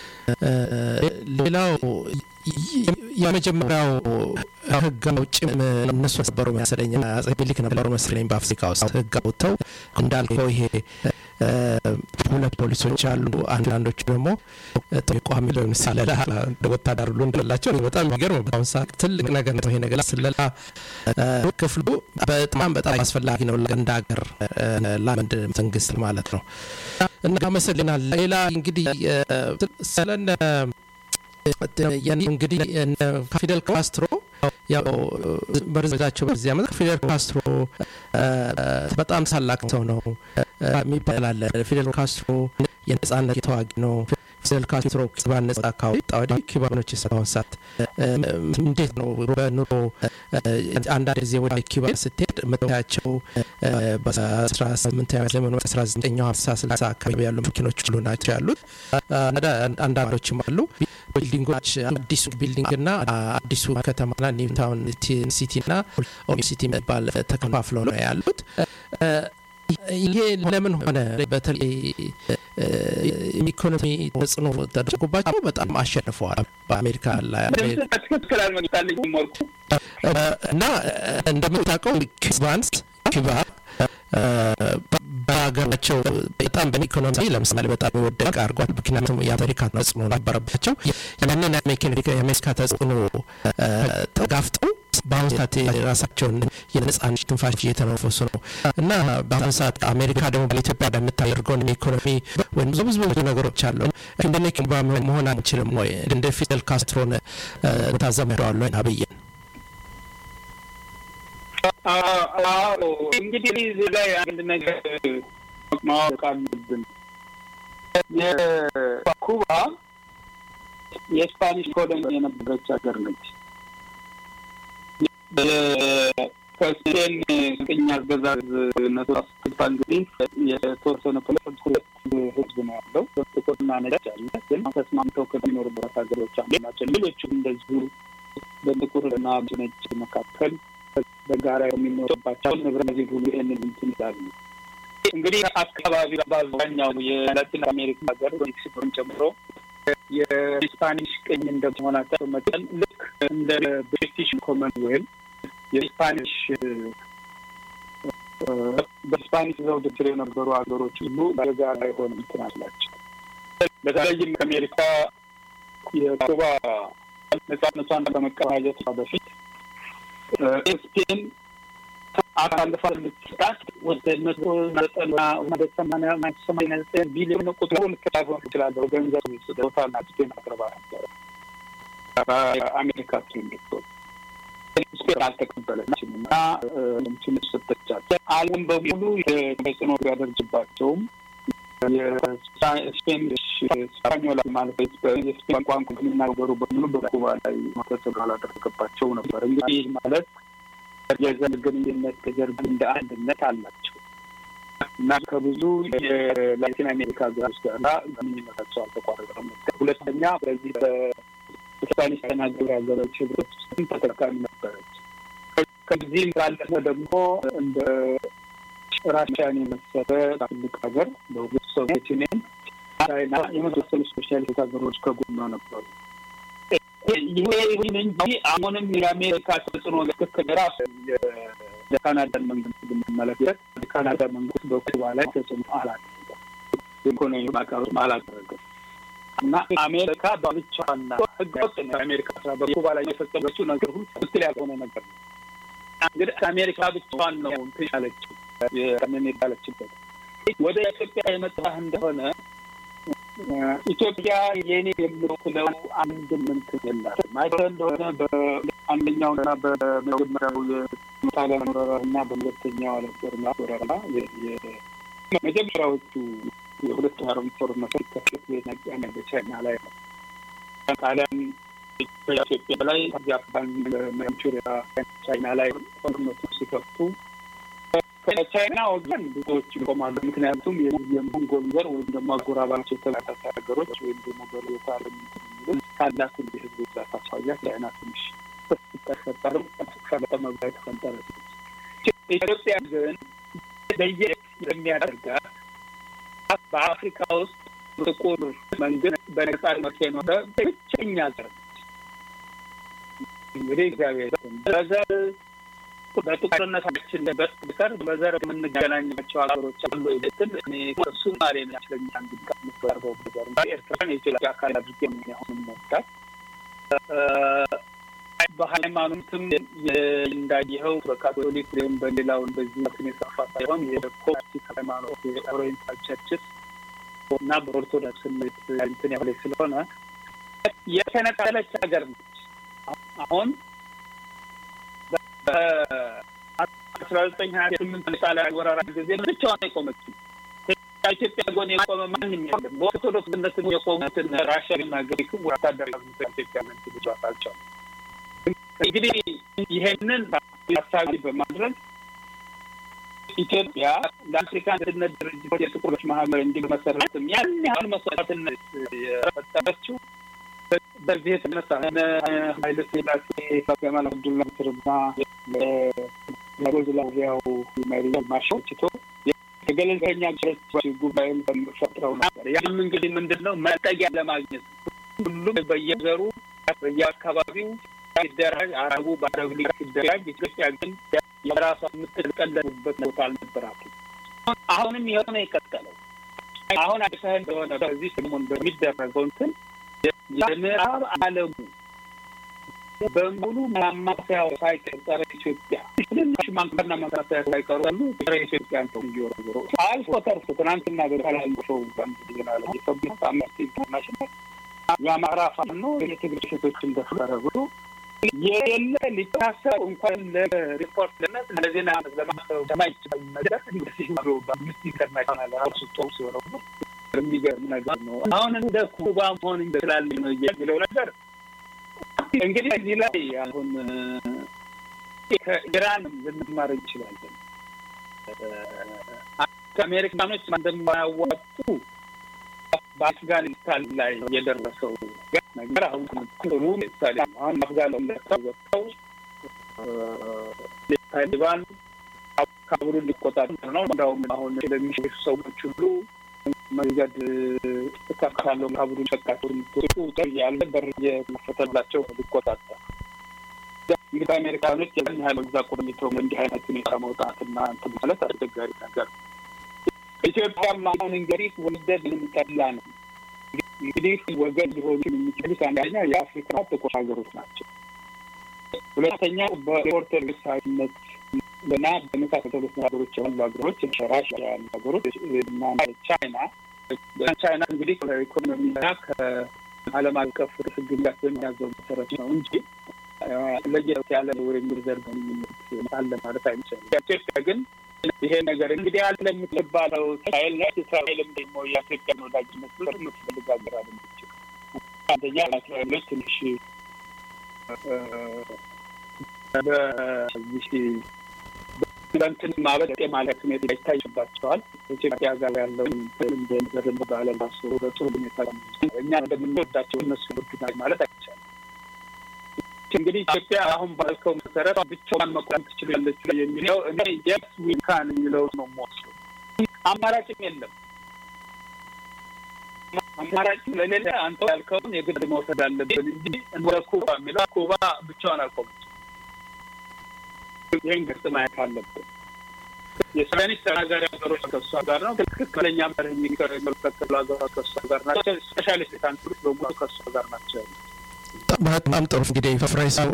ሌላው የመጀመሪያው ህግ አውጭም እነሱ ነበሩ መሰለኝ፣ አጼ ምኒልክ ነበሩ መሰለኝ በአፍሪካ ውስጥ ህግ አውጥተው እንዳልከው ይሄ ሁለት ፖሊሶች አሉ። አንዳንዶቹ ደግሞ ቋሚ ሊሆን ስለላ ወታደር ሁሉ እንደላቸው በጣም የሚገርም በአሁን ሰዓት ትልቅ ነገር ነው ይሄ ነገር። ስለላ ክፍሉ በጣም በጣም አስፈላጊ ነው እንደ ሀገር ለአንድ መንግስት ማለት ነው። እና አመሰግናል። ሌላ እንግዲህ ስለነ እንግዲህ ፊደል ካስትሮ ያው በርዛቸው በዚህ ዓመት ፊደል ካስትሮ በጣም ታላቅ ሰው ነው የሚባል አለ። ፊደል ካስትሮ የነጻነት ተዋጊ ነው። ፊደል ካስትሮ ኩባን ነጻ ካወጣ ወዲህ ኩባኖች እስካሁን ሰዓት እንዴት ነው በኑሮ አንዳንድ ጊዜ ወደ ኩባ ስትሄድ የምታያቸው በአስራ ስምንተኛ ዘመን አስራ ዘጠኛው ሀምሳ ስልሳ አካባቢ ያሉ መኪኖች ሁሉ ናቸው ያሉት። አንዳንዶችም አሉ ቢልዲንጎች አዲሱ ቢልዲንግ ና አዲሱ ከተማና ኒውታውን ሲቲ ና ኦልድ ሲቲ የሚባል ተከፋፍለው ነው ያሉት። ይሄ ለምን ሆነ? በተለይ ኢኮኖሚ ተጽዕኖ ተደርጎባቸው በጣም አሸንፈዋል በአሜሪካ ላይ ትክክል አልመጣልኝ ወርቁ እና እንደምታውቀው ኩባንስ ኩባ በሀገራቸው በጣም በኢኮኖሚ ለምሳሌ በጣም የወደቀ አድርጓል። ምክንያቱም የአሜሪካ ተጽዕኖ ነበረባቸው። ያንን የአሜሪካ ተጽዕኖ ተጋፍጠው በአሁኑ ሰዓት የራሳቸውን የነጻነት ትንፋሽ እየተነፈሱ ነው እና በአሁኑ ሰዓት አሜሪካ ደግሞ በኢትዮጵያ እንደምታደርገውን ኢኮኖሚ ወይም ብዙ ብዙ ብዙ ነገሮች አሉ። እንደነ ኩባ መሆን አንችልም ወይ? እንደ ፊደል ካስትሮን ታዘምደዋለ አብይን አዎ እንግዲህ እዚህ ላይ አንድ ነገር ማወቅ አለብን። የኩባ የስፓኒሽ ኮሎኒ የነበረች ሀገር ነች። ከስፔን ቅኝ አገዛዝ ነቶ ስትባ እንግዲህ የተወሰነ ፖለቲክ ሁለት ህዝብ ነው ያለው፣ ጥቁርና ነጭ አለ። ግን ተስማምተው ከሚኖሩበት ሀገሮች አንዱ ናቸው። ሌሎቹም እንደዚሁ በጥቁርና ነጭ መካከል በጋራ የሚኖርባቸው ብራዚል ሁሉ ይህንን እንትን ይላሉ። እንግዲህ አካባቢ በአብዛኛው የላቲን አሜሪካ ሀገር ሜክሲኮን ጨምሮ የስፓኒሽ ቅኝ እንደመሆናቸው መጠን ልክ እንደ ብሪቲሽ ኮመንዌል የስፓኒሽ በስፓኒሽ ዘውድ ስር የነበሩ ሀገሮች ሁሉ በጋራ የሆነ እንትን አላቸው። በተለይም ከአሜሪካ የኩባ ነጻነቷን ከመቀዳጀቷ በፊት ስፔን አሳልፋ የምትሰጣት ወደ መቶ ዘጠና ወደ ሰማንያ ሰማንያ ዘጠኝ ቢሊዮን ቁጥሩ ልክ ላይሆን ይችላለሁ። ገንዘብ ስጦታና ስፔን አቅርባ ነበረ አሜሪካ ስሚቶ ስፔን አልተቀበለችም እና ትንሽ ሰጠቻቸው። ዓለም በሙሉ ተጽዕኖ ቢያደርግባቸውም የስፔኒሽ ስፓኞላ ማለት የስፔን ቋንቋ የሚናገሩ በሙሉ በኩባ ላይ ተጽዕኖ አላደረገባቸው ነበር። እንግዲህ ይህ ማለት የዘር ግንኙነት ከዘር እንደ አንድነት አላቸው እና ከብዙ የላቲን አሜሪካ ሀገሮች ጋር ግንኙነታቸው አልተቋረጠም። ሁለተኛ በዚህ በስፓኒሽ ተናገሩ ሀገሮች ህብረት ውስጥም ተጠቃሚ ነበረች። ከዚህም ባለፈ ደግሞ እንደ ራሽያን የመሰለ ትልቅ ሀገር በሁለት ሶቪየት ዩኒየን፣ ቻይና የመሳሰሉ ስፔሻሊስት ሀገሮች ከጎኗ ነበሩ። ይሄ ይሁን እንጂ አሁንም የአሜሪካ ተጽዕኖ ትክክል ራሱ የካናዳን መንግስት ብንመለከት የካናዳ መንግስት በኩባ ላይ ተጽዕኖ አላደረገም፣ ኢኮኖሚ ማዕቀብ አላደረገም እና አሜሪካ በብቻዋና ህገ ወጥ ነው የአሜሪካ ስራ በኩባ ላይ የፈጸመችው ነገር ሁሉ ትክክል ያልሆነ ነገር ነው። እንግዲህ አሜሪካ ብቻዋን ነው እንትን ያለችው የምን ያለችበት ወደ ኢትዮጵያ የመጣህ እንደሆነ ኢትዮጵያ የኔ የምትለው አንድ ምንትን የላትም። አይተህ እንደሆነ በአንደኛውና በመጀመሪያው የጣሊያን ወረራ እና በሁለተኛው ዓለም ጦርነት ወረራ መጀመሪያዎቹ የሁለቱ ዓለም ጦርነት ሲከሰት የነገነ በቻይና ላይ ነው። ጣሊያን በኢትዮጵያ ላይ ጃፓን፣ ማንቹሪያ ቻይና ላይ ጦርነቱ ሲከፍቱ ከቻይና ወገን ብዙዎች ይቆማሉ። ምክንያቱም የሞንጎል ዘር ወይም ደግሞ አጎራባች የተመሳሳይ ሀገሮች ወይም ደግሞ በሌታ ለሚሉት ካላት የህዝብ ብዛት አኳያ ቻይና ትንሽ ስትፈጠርም ከመጠመብላ የተፈጠረ ኢትዮጵያ ግን ለየት የሚያደርጋት በአፍሪካ ውስጥ ጥቁር መንግስት በነጻነት የኖረ ብቸኛ ዘር እንግዲህ እግዚአብሔር በዘር በጥቁርነታችን በስተቀር በዘር የምንገናኛቸው ሀገሮች አሉ ይልትል እኔ ሶማሌ ናችለኛ እንድቀርበው ነገር ኤርትራን የኢትዮጵያ አካል አድርጌ አሁንም መወዳት በሃይማኖትም እንዳየኸው በካቶሊክ ወይም በሌላው በዚህ መትን የሰፋ ሳይሆን የኮፕቲክ ሃይማኖት የኦሪየንታል ቸርችስ እና በኦርቶዶክስ ስሜት እንትን ያለ ስለሆነ የተነጠለች ሀገር ነች። አሁን በአስራ ዘጠኝ ሀያ ስምንት ጣሊያን ወረራ ጊዜ ብቻዋን የቆመችው ከኢትዮጵያ ጎን የቆመ ማንም የለም። በኦርቶዶክስነት የቆሙትን ራሽያና ግሪክ ወታደራዊ ኢትዮጵያ መንግስት ብቻ አልቻሉም። እንግዲህ ይሄንን ታሳቢ በማድረግ ኢትዮጵያ ለአፍሪካ አንድነት ድርጅት የጥቁሮች ማህበር እንዲመሰረትም ያን ያህል መስዋዕትነት የፈጠረችው በዚህ የተነሳ ኃይለ ሥላሴ ከማል አብዱል ናስርና ዩጎዝላቪያው መሪ ማሻችቶ የገለልተኛ ሀገሮች ጉባኤን ፈጥረው ነበር። ያም እንግዲህ ምንድን ነው መጠጊያ ለማግኘት ሁሉም በየዘሩ በየአካባቢው ሲደራጅ አረቡ በአረብ ሊግ ሲደራጅ ኢትዮጵያ ግን የራሷ የምትቀለሉበት ቦታ አልነበራትም። አሁንም የሆነ የቀጠለው አሁን አይተህ እንደሆነ በዚህ ሰሞን በሚደረገው እንትን የምዕራብ ዓለሙ በሙሉ ማማሰያው ሳይቀር ጸረ ኢትዮጵያ ትንሽ ማንከርና ማማሰያ ሳይቀሩ ያሉ ጸረ ኢትዮጵያ ነው እየወረወሩ አልፎ ተርፎ ትናንትና በተላለፈው በአንድ ዜና ላይ የሰብት አምነስቲ ኢንተርናሽናል የአማራ ፋኖ የትግሬ ሴቶች እንደፈረ ብሎ የሌለ ሊታሰብ እንኳን ለሪፖርት ለነት ለዜና ለማሰብ ለማይችል ነገር እንደዚህ ብሎ በአምነስቲ ኢንተርናሽናል ራሱ ጦር ሲወረው የሚገርም ነገር ነው። አሁን እንደ ኩባ መሆን ይችላል ነው የሚለው ነገር እንግዲህ እዚህ ላይ አሁን ከኢራን ልንማር እንችላለን። ከአሜሪካኖች እንደማያዋጡ በአፍጋኒስታን ላይ የደረሰው ነገር አሁን ጥሩ ምሳሌ አሁን አፍጋኒስታን ወጥተው ታሊባን ካቡሉን ሊቆጣጠር ነው። እንዳውም አሁን ለሚሸሹ ሰዎች ሁሉ መንገድ እከፍታለሁ ካቡሉን ሸቃቸው ምትወጡ ያለ በር የከፈተላቸው ሊቆጣጠር እንግዲህ አሜሪካኖች ያን ያህል እዛ ቆይተው እንዲህ አይነት ሁኔታ መውጣትና እንትን ማለት አስቸጋሪ ነገር ነው። ኢትዮጵያም አሁን እንግዲህ ወደድ ልንጠላ ነው። እንግዲህ ወገን ሊሆኑ የሚችሉት አንደኛ የአፍሪካ ጥቁር ሀገሮች ናቸው። ሁለተኛው በኦርቶዶክሳዊነት እና በመሳሰሉት ሀገሮች ያሉ ሀገሮች ራሽያ ያሉ ሀገሮች እና ቻይና ቻይና እንግዲህ ከኢኮኖሚና ከዓለም አቀፍ ሕግጋት በሚያዘው መሰረት ነው እንጂ ለየት ያለ ወይም ዘር ግንኙነት አለ ማለት አይቻልም። ኢትዮጵያ ግን ይሄ ነገር እንግዲህ አለ የምትባለው እስራኤል ነች። እስራኤልም ደግሞ የኢትዮጵያን ወዳጅነት ብር የምትፈልግ ሀገር አይደለችም። አንደኛ እስራኤሎች ትንሽ በዚህ በእንትን ማበጥ ማለት ሁኔታ ይታይባቸዋል። ኢትዮጵያ ጋር ያለውን በደንብ ባለማሱ በጥሩ ሁኔታ እኛ እንደምንወዳቸው እነሱ ይወዱናል ማለት አይቻልም። እንግዲህ ኢትዮጵያ አሁን ባልከው መሰረት ብቻዋን መቆም ትችላለች የሚለው እኔ የስ ዊካን የሚለው ነው የምወስደው። አማራጭም የለም። አማራጭ ስለሌለ አንተ ያልከውን የግድ መውሰድ አለብን እንጂ እንደ ኩባ የሚለው ኩባ ብቻዋን አልቆመች። ይህን ግልጽ ማየት አለብን። የስፓኒሽ ተናጋሪ ሀገሮች ከእሷ ጋር ነው። ትክክለኛ መርህ የሚከተሉ ሀገሮች ከእሷ ጋር ናቸው። ስፔሻሊስት ካንትሪዎች በሙሉ ከእሷ ጋር ናቸው። በጣም ጥሩ እንግዲህ ፈፍራይ ሰው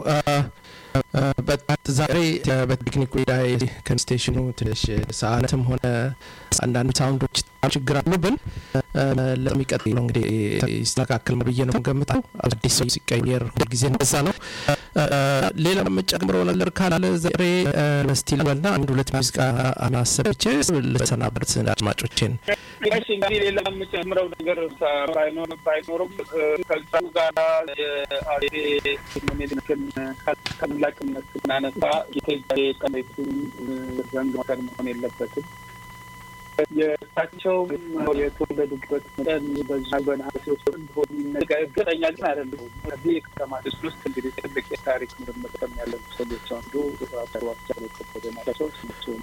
ዛሬ በቴክኒክ ጉዳይ ከስቴሽኑ ትንሽ ሰዓትም ሆነ አንዳንድ ሳውንዶች ችግር አሉብን። ለሚቀጥለው እንግዲህ ይስተካከል ብዬ ነው ገምተው። አዲስ ሰው ሲቀየር ሁልጊዜ እንደዛ ነው። ሌላ መጨምረው ነገር ካለ ዛሬ መስቲ ልበልና አንድ ሁለት ሙዚቃ አሰብቼ ልሰናበት አድማጮቼን። እሺ እንግዲህ ሌላ የምጨምረው ነገር ባይኖር ባይኖርም ከዛው ጋር የአጼ ምኒልክን ታላቅነት ስናነሳ የኢትዮጵያ ቀለቱን ዘንግ መውሰድ መሆን የለበትም። የእሳቸው የተወለዱበት መጠን በዛ በነሐሴ ውስጥ እንደሆኑ እርግጠኛ ግን አይደለሁም። ከዚህ የከተማ ድስት ውስጥ እንግዲህ ትልቅ የታሪክ ምርምር ከሚያለሙ ሰዎች አንዱ አተሯቸው ከበደ ናቸው። እሳቸውም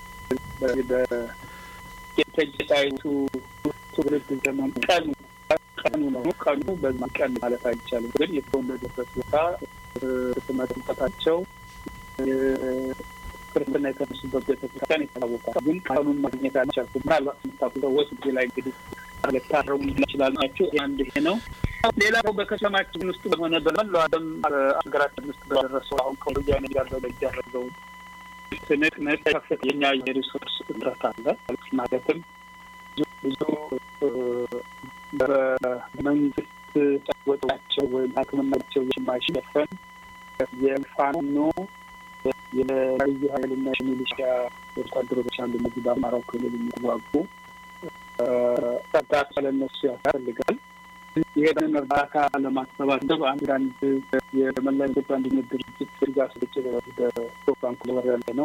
በእቴጌ ጣይቱ ትውልድ ዘመን ቀኑ ቀኑ ነው። ቀኑ በዚህ ቀን ማለት አይቻልም፣ ግን የተወለዱበት ቦታ ስመ ጥምቀታቸው ክርስትና የተነሱበት ቤተክርስቲያን ይታወቃል። ግን ቀኑን ማግኘት አልቻልኩም። ምናልባት የምታውቁ ሰዎች ጊዜ ላይ እንግዲህ ልታረሙ ይችላል ናቸው። አንድ ይሄ ነው። ሌላው በከተማችን ውስጥ በሆነ በመላው ዓለም ሀገራችን ውስጥ በደረሰው አሁን ከወያኔ ጋር በሚደረገው ትንቅንቅ ከፍተኛ የሪሶርስ እጥረት አለ። ማለትም ብዙ በመንግስት ወጪያቸው ወይም ሕክምናቸው የማይሸፈን የፋኖ የልዩ ኃይልና የሚሊሻ ወታደሮች አሉ። እነዚህ በአማራው ክልል የሚዋጉ እርዳታ ለነሱ ያስፈልጋል። ይሄንን እርዳታ ለማሰባሰብ አንዳንድ የመላ ኢትዮጵያ አንድነት ድርጅት ድጋፍ ስርጭት ወደ ፕሮግራም ክለበር ያለ ነው።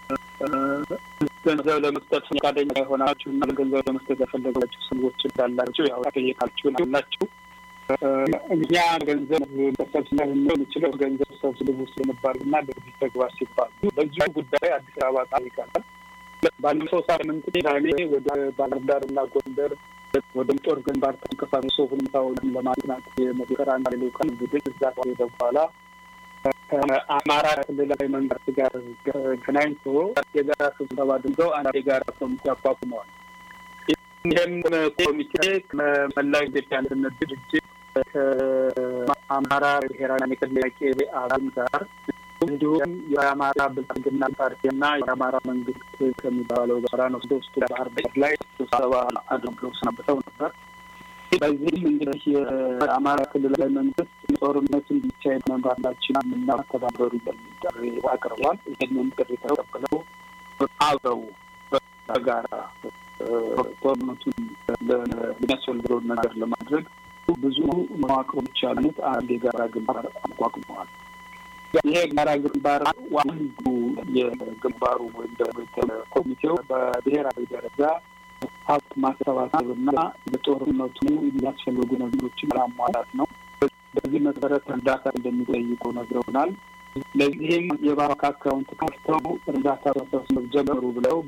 ገንዘብ ለመስጠት ፈቃደኛ የሆናችሁ እና ገንዘብ ለመስጠት ያፈለጋችሁ ሰዎች እንዳላችሁ ያው ጠየቃችሁ ላላችሁ እኛ ገንዘብ ተሰብስበን የምንችለው ገንዘብ ሰብስቡ ስለነባር እና ለዚህ ተግባር ሲባሉ በዚሁ ጉዳይ አዲስ አበባ ጠይቀናል። ባለፈው ሳምንት ቅዳሜ ወደ ባህር ዳር እና ጎንደር ወደ ጦር ግንባር ተንቀሳቅሶ ሁኔታውን ለማጥናት የመከራ አንድ ልኡካን ቡድን እዛ ከሄደ በኋላ ከአማራ ክልላዊ መንግስት ጋር ገናኝቶ የጋራ ስብሰባ አድርገው አንድ የጋራ ኮሚቴ አቋቁመዋል። ይህም ኮሚቴ ከመላው ኢትዮጵያ አንድነት ድርጅት ከአማራ ብሔራዊ ንቅናቄ አብን ጋር እንዲሁም የአማራ ብልጽግና ፓርቲና የአማራ መንግስት ከሚባለው ጋራ ነው ሶስቱ ባህር ዳር ላይ ስብሰባ አድርገው ሰንብተው ነበር። በዚህም እንግዲህ የአማራ ክልላዊ መንግስት ጦርነቱ እንዲቻል መምራታችን የምናተባበሩ የሚል ጥሪ አቅርቧል። ይህንን ጥሪ ተቀብለው አብረው በጋራ ጦርነቱን የሚያስፈልገውን ነገር ለማድረግ ብዙ መዋቅሮች ያሉት አንድ የጋራ ግንባር አቋቁመዋል። ይሄ የጋራ ግንባር ዋንዱ የግንባሩ ወይም ደግሞ ኮሚቴው በብሔራዊ ደረጃ ሀብት ማሰባሰብ እና በጦርነቱ የሚያስፈልጉ ነገሮችን ለማሟላት ነው። በዚህ መሰረት እርዳታ እንደሚጠይቁ ነግረውናል። ለዚህም የባንክ አካውንት ከፍተው እርዳታ መሰብሰብ ጀመሩ ብለው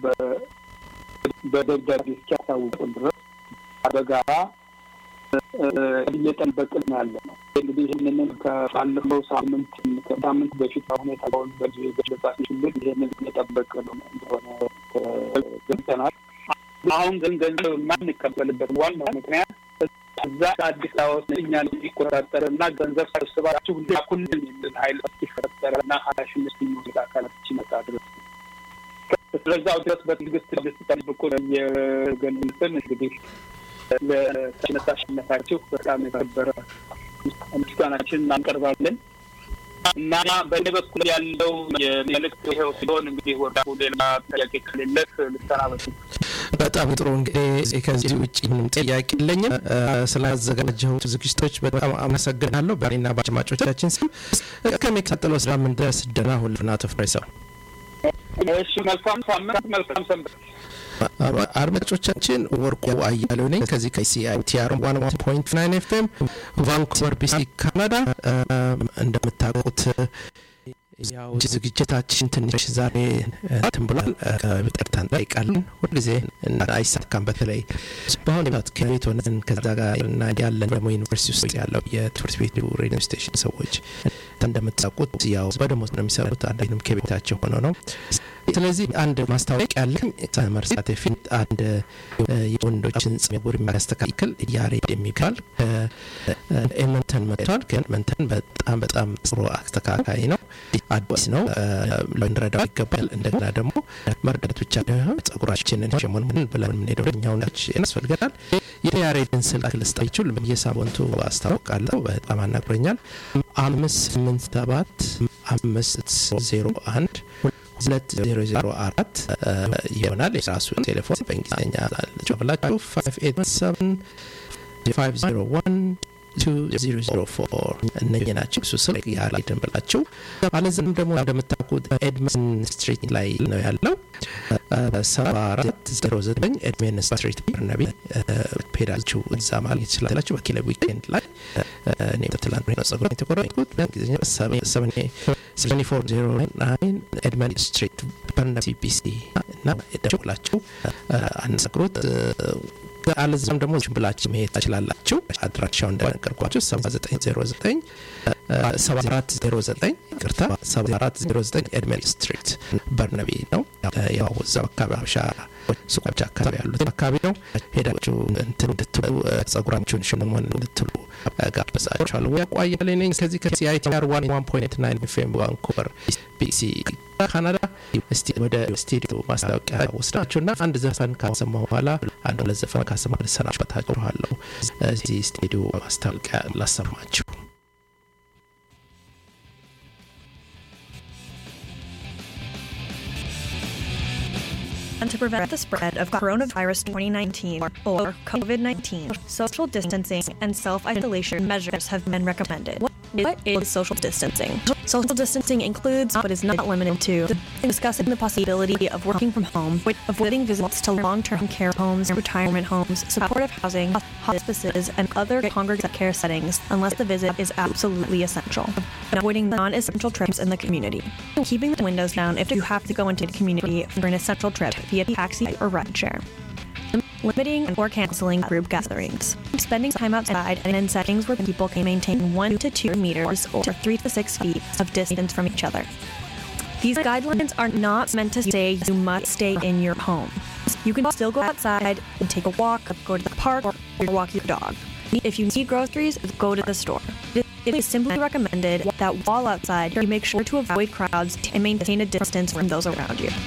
በደብዳቤ እስኪያሳውቁን ድረስ በጋራ እየጠበቅን ያለ ነው። እንግዲህ ይህንንም ከባለፈው ሳምንት ከሳምንት በፊት ሁኔታውን በዚህ የገለጻችሁልን ይህንን እየጠበቅ ነው እንደሆነ ገልጸናል። አሁን ግን ገንዘብ የማንቀበልበት ዋናው ምክንያት እዛ አዲስ አበባ ውስጥ እኛን የሚቆጣጠር እና ገንዘብ ሰብስባችሁ ላኩልን የሚል ኃይል እስኪፈጠረ እና ኃላፊነት የሚወስድ አካላት እስኪመጣ ድረስ ስለዛው ድረስ በትዕግስት እንድትጠብቁ የገለጽን እንግዲህ ለተነሳሽነታችሁ በጣም የከበረ ምስጋናችን እናቀርባለን። እና በእኔ በኩል ያለው የመልእክት ይኸው ሲሆን እንግዲህ ወርቁ ሌላ ጥያቄ ከሌለህ ልሰናበት። በጣም ጥሩ እንግዲህ ከዚህ ውጭ ምንም ጥያቄ የለኝም። እ፣ ስላዘጋጀሁት ዝግጅቶች በጣም አመሰግናለሁ። በእኔና በአድማጮቻችን ስም ከሚቀጥለው ሳምንት ድረስ ደህና ሁኑና ተፍሬ ሰው እሺ፣ መልካም ሳምንት፣ መልካም ሰንበት። አድማጮቻችን ወርቁ አያሌው ነኝ ከዚህ ከሲአይቲአር ዋን ዋን ፖይንት ናይን ኤፍኤም ቫንኩቨር ቢሲ ካናዳ። እንደምታውቁት ያው ዝግጅታችን ትንሽ ዛሬ እንትን ብሏል። ይቅርታ እንጠይቃለን። ሁልጊዜ እና አይሳካም። በተለይ በአሁኑ ሰዓት ከቤት ሆነን ከዛ ጋር እና ያለን ደግሞ ዩኒቨርሲቲ ውስጥ ያለው የትምህርት ቤቱ ሬዲዮ ስቴሽን ሰዎች እንደምታውቁት ያው በደሞዝ ነው የሚሰሩት። አንዳንድም ከቤታቸው ሆነው ነው። ስለዚህ አንድ ማስታወቂያ ያለኝ ከመርሳት በፊት አንድ የወንዶችን ጸጉር የሚያስተካክል ያሬድ የሚባል ከኤመንተን መጥቷል። ከኤመንተን በጣም በጣም ጥሩ አስተካካይ ነው። አዲስ ነው። ልንረዳው ይገባል። እንደገና ደግሞ መርዳት ብቻ ሳይሆን ጸጉራችንን ሸሞንምን ብለን የምንሄደው እኛውን ያስፈልገናል። የያሬድን ስልክ ልስጣችሁ በየሳምንቱ አስታውቃለሁ። በጣም አናግሮኛል። አምስት ስምንት ሰባት አምስት ዜሮ አንድ ሁለት ዜሮ ዜሮ አራት ይሆናል። የራሱን ቴሌፎን በእንግሊዝኛ ጨብላችሁ ፋይቭ ኤት ሰቨን ፋይቭ ዜሮ ዋን ቱ ዜሮ ዜሮ ፎር እነኚህ ናቸው። እሱ ስልክ ያላይደን ብላችሁ አለዚህም ደግሞ እንደምታውቁት ኤድመን ስትሪት ላይ ነው ያለው ሰባ አራት ዜሮ ዘጠኝ ኤድሜን ስትሪት በርናቢ ሄዳችሁ እዛ ማግኘት ትችላላችሁ። በኪለ ዊኬንድ ላይ እኔ ትላንት ነው ጸጉር የተቆረጥኩት በእንግሊዝኛ ሰቨን ሰቨኒ ፎር ዜሮ ናይን ኤድመን ስትሪት በርናቢ ቢሲ እና ደውላችሁ አነሳግሩት። አለዚያም ደግሞ ዝም ብላችሁ መሄድ ትችላላችሁ። አድራሻው እንደነገርኳችሁ ሰባ ዘጠኝ ዜሮ ዘጠኝ ሰባ አራት ዜሮ ዘጠኝ ቅርታ ሰባ አራት ዜሮ ዘጠኝ ኤድመን ስትሪት በርነቢ ነው። ያው እዛው አካባቢ ሀበሻ ሱቆች አካባቢ ያሉት አካባቢ ነው። ሄዳችሁ እንትን እንድትሉ ጸጉራችሁን ሽንሞን እንድትሉ ጋብዛችኋለሁ። ያቋያለ ነኝ ከዚህ ከሲአይቲአር ዋን ዋን ፖይንት ናይን ኤፍኤም ቫንኩቨር ቢሲ ካናዳ። እስቲ ወደ ስቱዲዮ ማስታወቂያ ወስዳችሁና አንድ ዘፈን ካሰማ በኋላ አንድ ሁለት ዘፈን ካሰማ ልሰናበታችኋለሁ። እዚህ ስቱዲዮ ማስታወቂያ ላሰማችሁ። And to prevent the spread of coronavirus 2019 or COVID 19, social distancing and self isolation measures have been recommended. What is social distancing? Social distancing includes, but is not limited to, discussing the possibility of working from home, avoiding visits to long term care homes, retirement homes, supportive housing, hospices, and other congregate care settings unless the visit is absolutely essential, and avoiding non essential trips in the community. Keeping the windows down if you have to go into the community for an essential trip via taxi or rideshare. Limiting or canceling group gatherings. Spending time outside and in settings where people can maintain 1 to 2 meters or 3 to 6 feet of distance from each other. These guidelines are not meant to say you must stay in your home. You can still go outside and take a walk, go to the park, or walk your dog. If you need groceries, go to the store. It is simply recommended that while outside, you make sure to avoid crowds and maintain a distance from those around you.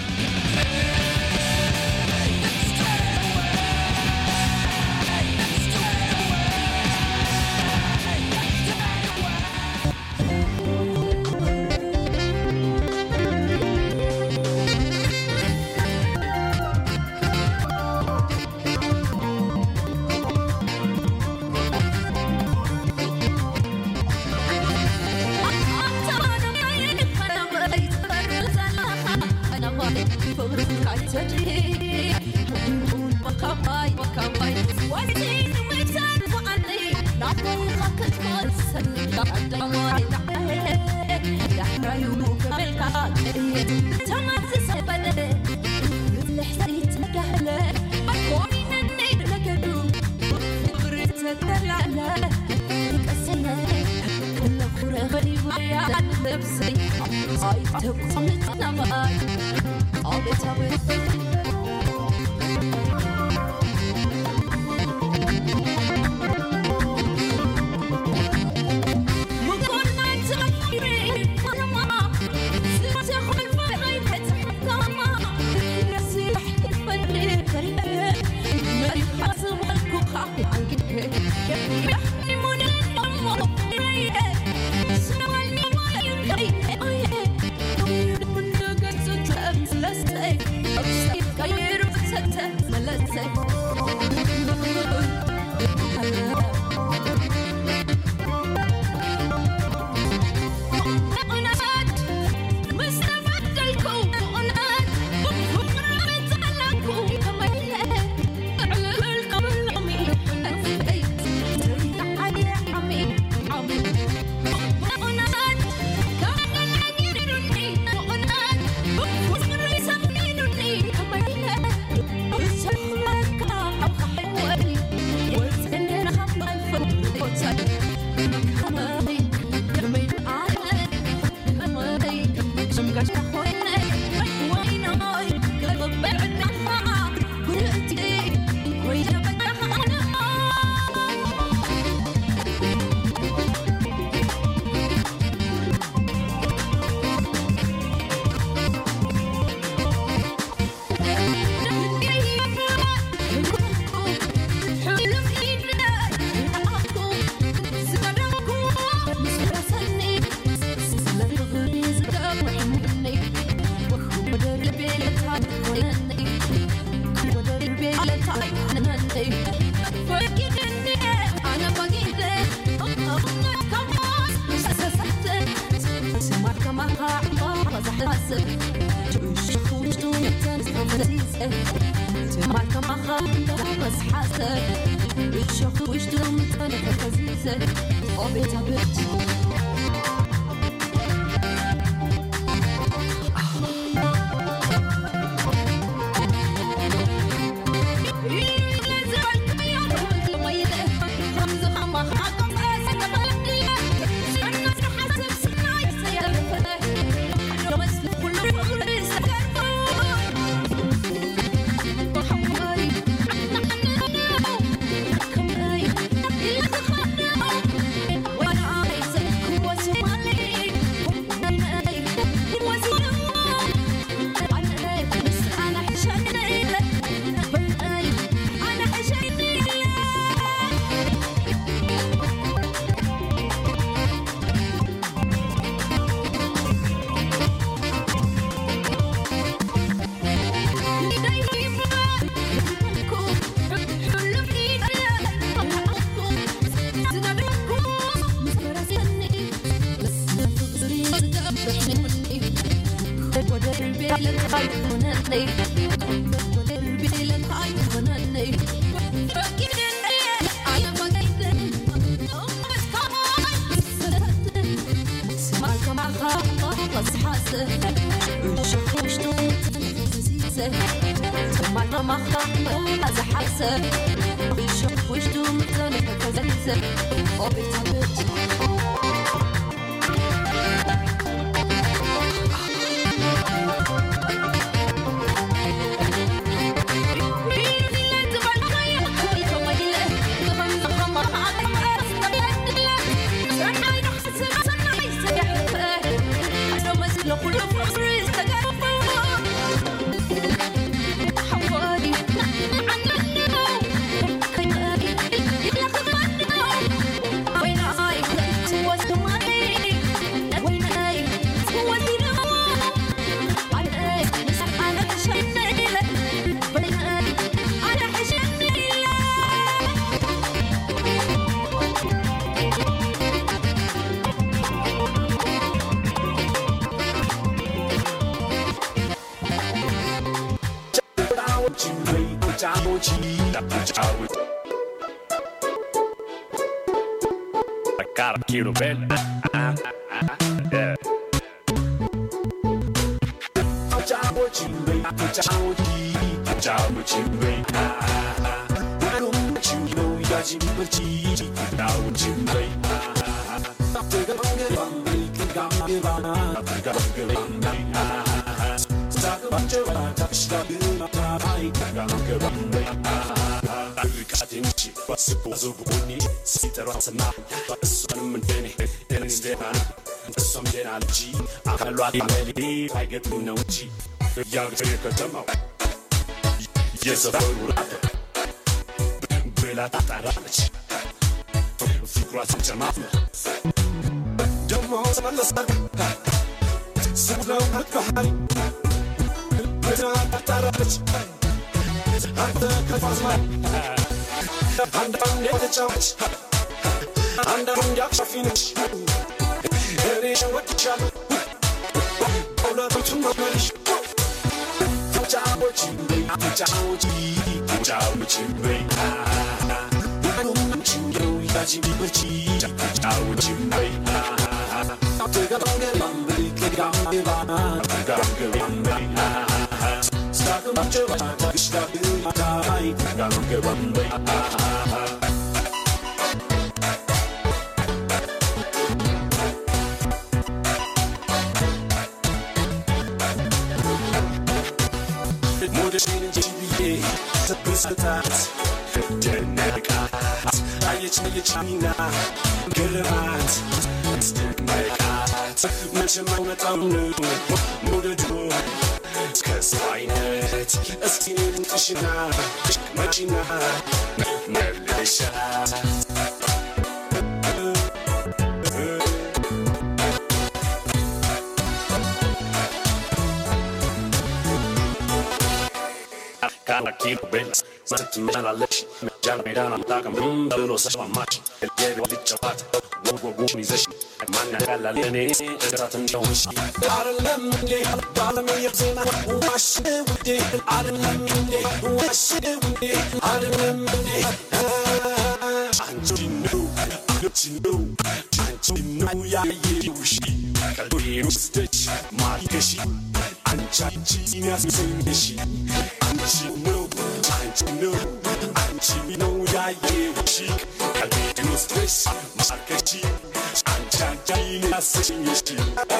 Cara, Kiro velho. Ah, ah, yeah. የሰፈሩ ራተ ብላ ታጣራለች ፍቅሯ ትጨማምር ደሞ ተመለሰ ስለው ባህሪ ብላ ታጣራለች አንተ ከፋዝማ አንዳንድ የተጫወች አንዳንድ ያክሻፊነች እኔ ሸወድቻለሁ ሁለቱም መልሽ ተጫወች ተጫወች ተጫወች በይ አንቺው ያጂ ቢበርቺ ተጫወች በይ ተገባገባም በይ ከጋማገባ ተጋገባም በይ ስታገባጀባ ተግሽዳግማታይ ተጋገባም በይ ሞደሽን እንጂ ብዬ ትብስታት ደነቃት አየች አየችኝና ገረማት አስደነቃት መቼም አይመጣም መውደዱ ከሰው አይነት እስቲ ልምጥሽና መጪና መልሻት quiero verlas. Más que me dan la leche, me ya no me dan la taca, mm, de los echos a macho. El lleve de chapata, wo wo wo ni zeshi. Man na gala lene, es ratan yo wishi. Adam lemne, bala me yzema, wash it with it. Adam lemne, wash it with it. Adam lemne, ah, anti no, anti no, anti no ya ye wishi. Kalbiro stitch, markeshi. Anchi ni asin shi. Anchi no, anchi no, anchi no ya ye wishi. Kalbiro stitch, markeshi. Anchi ni asin shi.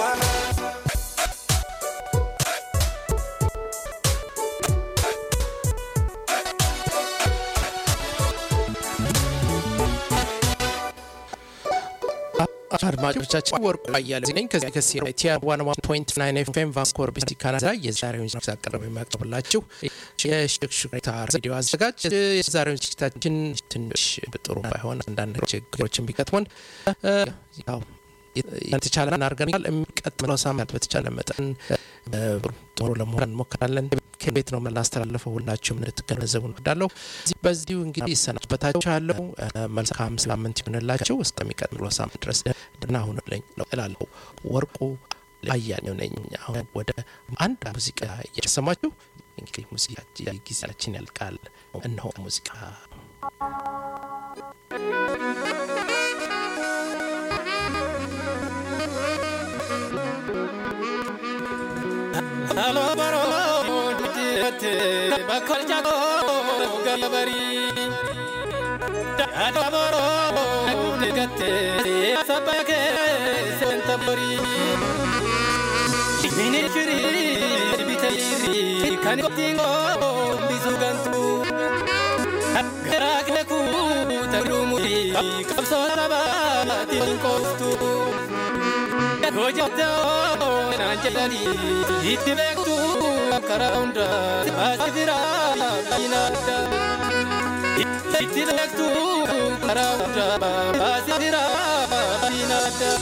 አድማጮቻችን ወርቁ አያለ ነኝ ከዚህ ከሲ ቲያ ዋን ዋን ፖይንት ናይን ኤፍኤም ቫንኮር ቢሲ ካናዳ የዛሬውን ዝግጅት አቀረበ የሚያቀርብላችሁ የሽክሽክታ ሬዲዮ አዘጋጅ የዛሬውን ዝግጅታችን ትንሽ ጥሩ ባይሆን አንዳንድ ችግሮችን ቢገጥሙን ያው የተቻለ እናርገናል። የሚቀጥለው ሳምንት በተቻለ መጠን ጥሩ ለመሆን እንሞክራለን። ከቤት ነው የምናስተላልፈው። ሁላችሁም እንድትገነዘቡ እንወዳለሁ። በዚሁ እንግዲህ ይሰናበታችኋለሁ። መልካም ሳምንት ይሆንላችሁ። እስከሚቀጥለው ሳምንት ድረስ ደህና ሁኑልኝ ነው እላለሁ። ወርቁ አያሌው ነኝ። አሁን ወደ አንድ ሙዚቃ እየሰማችሁ እንግዲህ ሙዚቃ ጊዜያችን ያልቃል። እነሆ ሙዚቃ Halo baro dite bakal jago galabari Halo baro dite sabake sentabari Ini shiri bitayri kan tingo bisugantu Garak naku tarumuri kapso saba tinkostu Hojjatoo naanjalanii itti beektu karaa hunda asitira baay'inaadda. Itti beektu karaa hunda asitira baay'inaadda.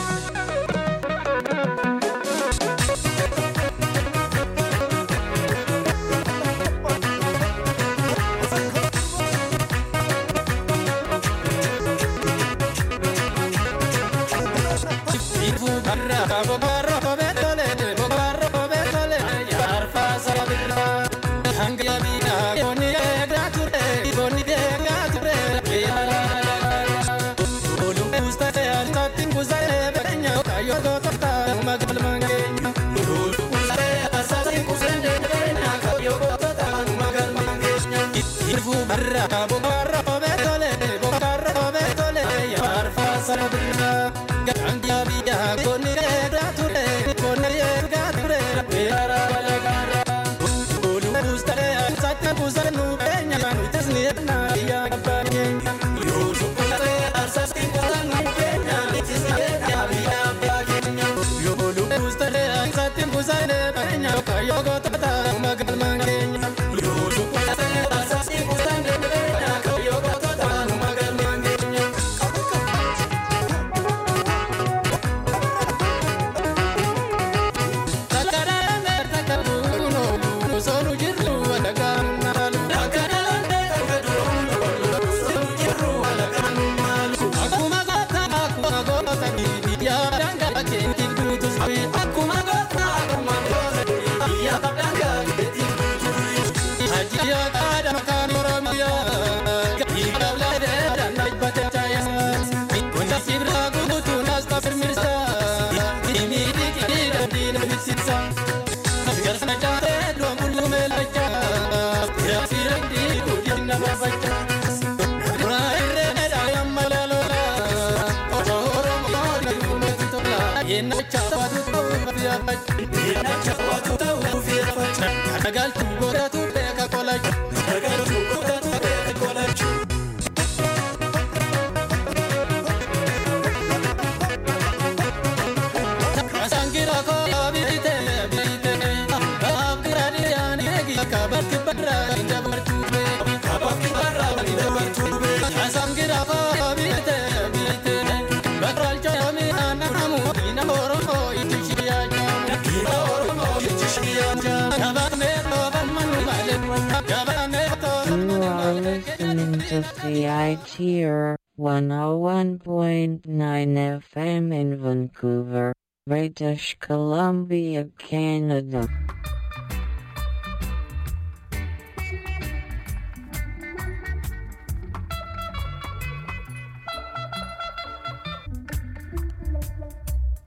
Barra, bocarra, betole, bocarra, betole, yarfa sarabira, gandia vida, conire, dature, conire, gature, yara, gara. Ulu ustare, satta pusanu, benya, nu tesni, na, ya, banya. Ulu ustare, asasti, pusanu, benya, tisni, ya, ya, banya. Ulu ustare, satta pusanu, benya, kayo gotata, magal mangenya. Ulu ustare, asasti, pusanu, benya, kayo gotata, magal mangenya. Nagaltu godatu beeka kolaju. Nagaltu godatu beeka kolaju. Asangira ko bite bite. Abgira diyani egi kabaki barra inda bartube. Kabaki barra inda bartube. Asangira ko bite bite. Bakral chami anamu ina oromo itishiya jamu. Ina oromo itishiya jamu. Kabane ko ban manu male. Kabane CITR 101.9 FM in Vancouver, British Columbia, Canada.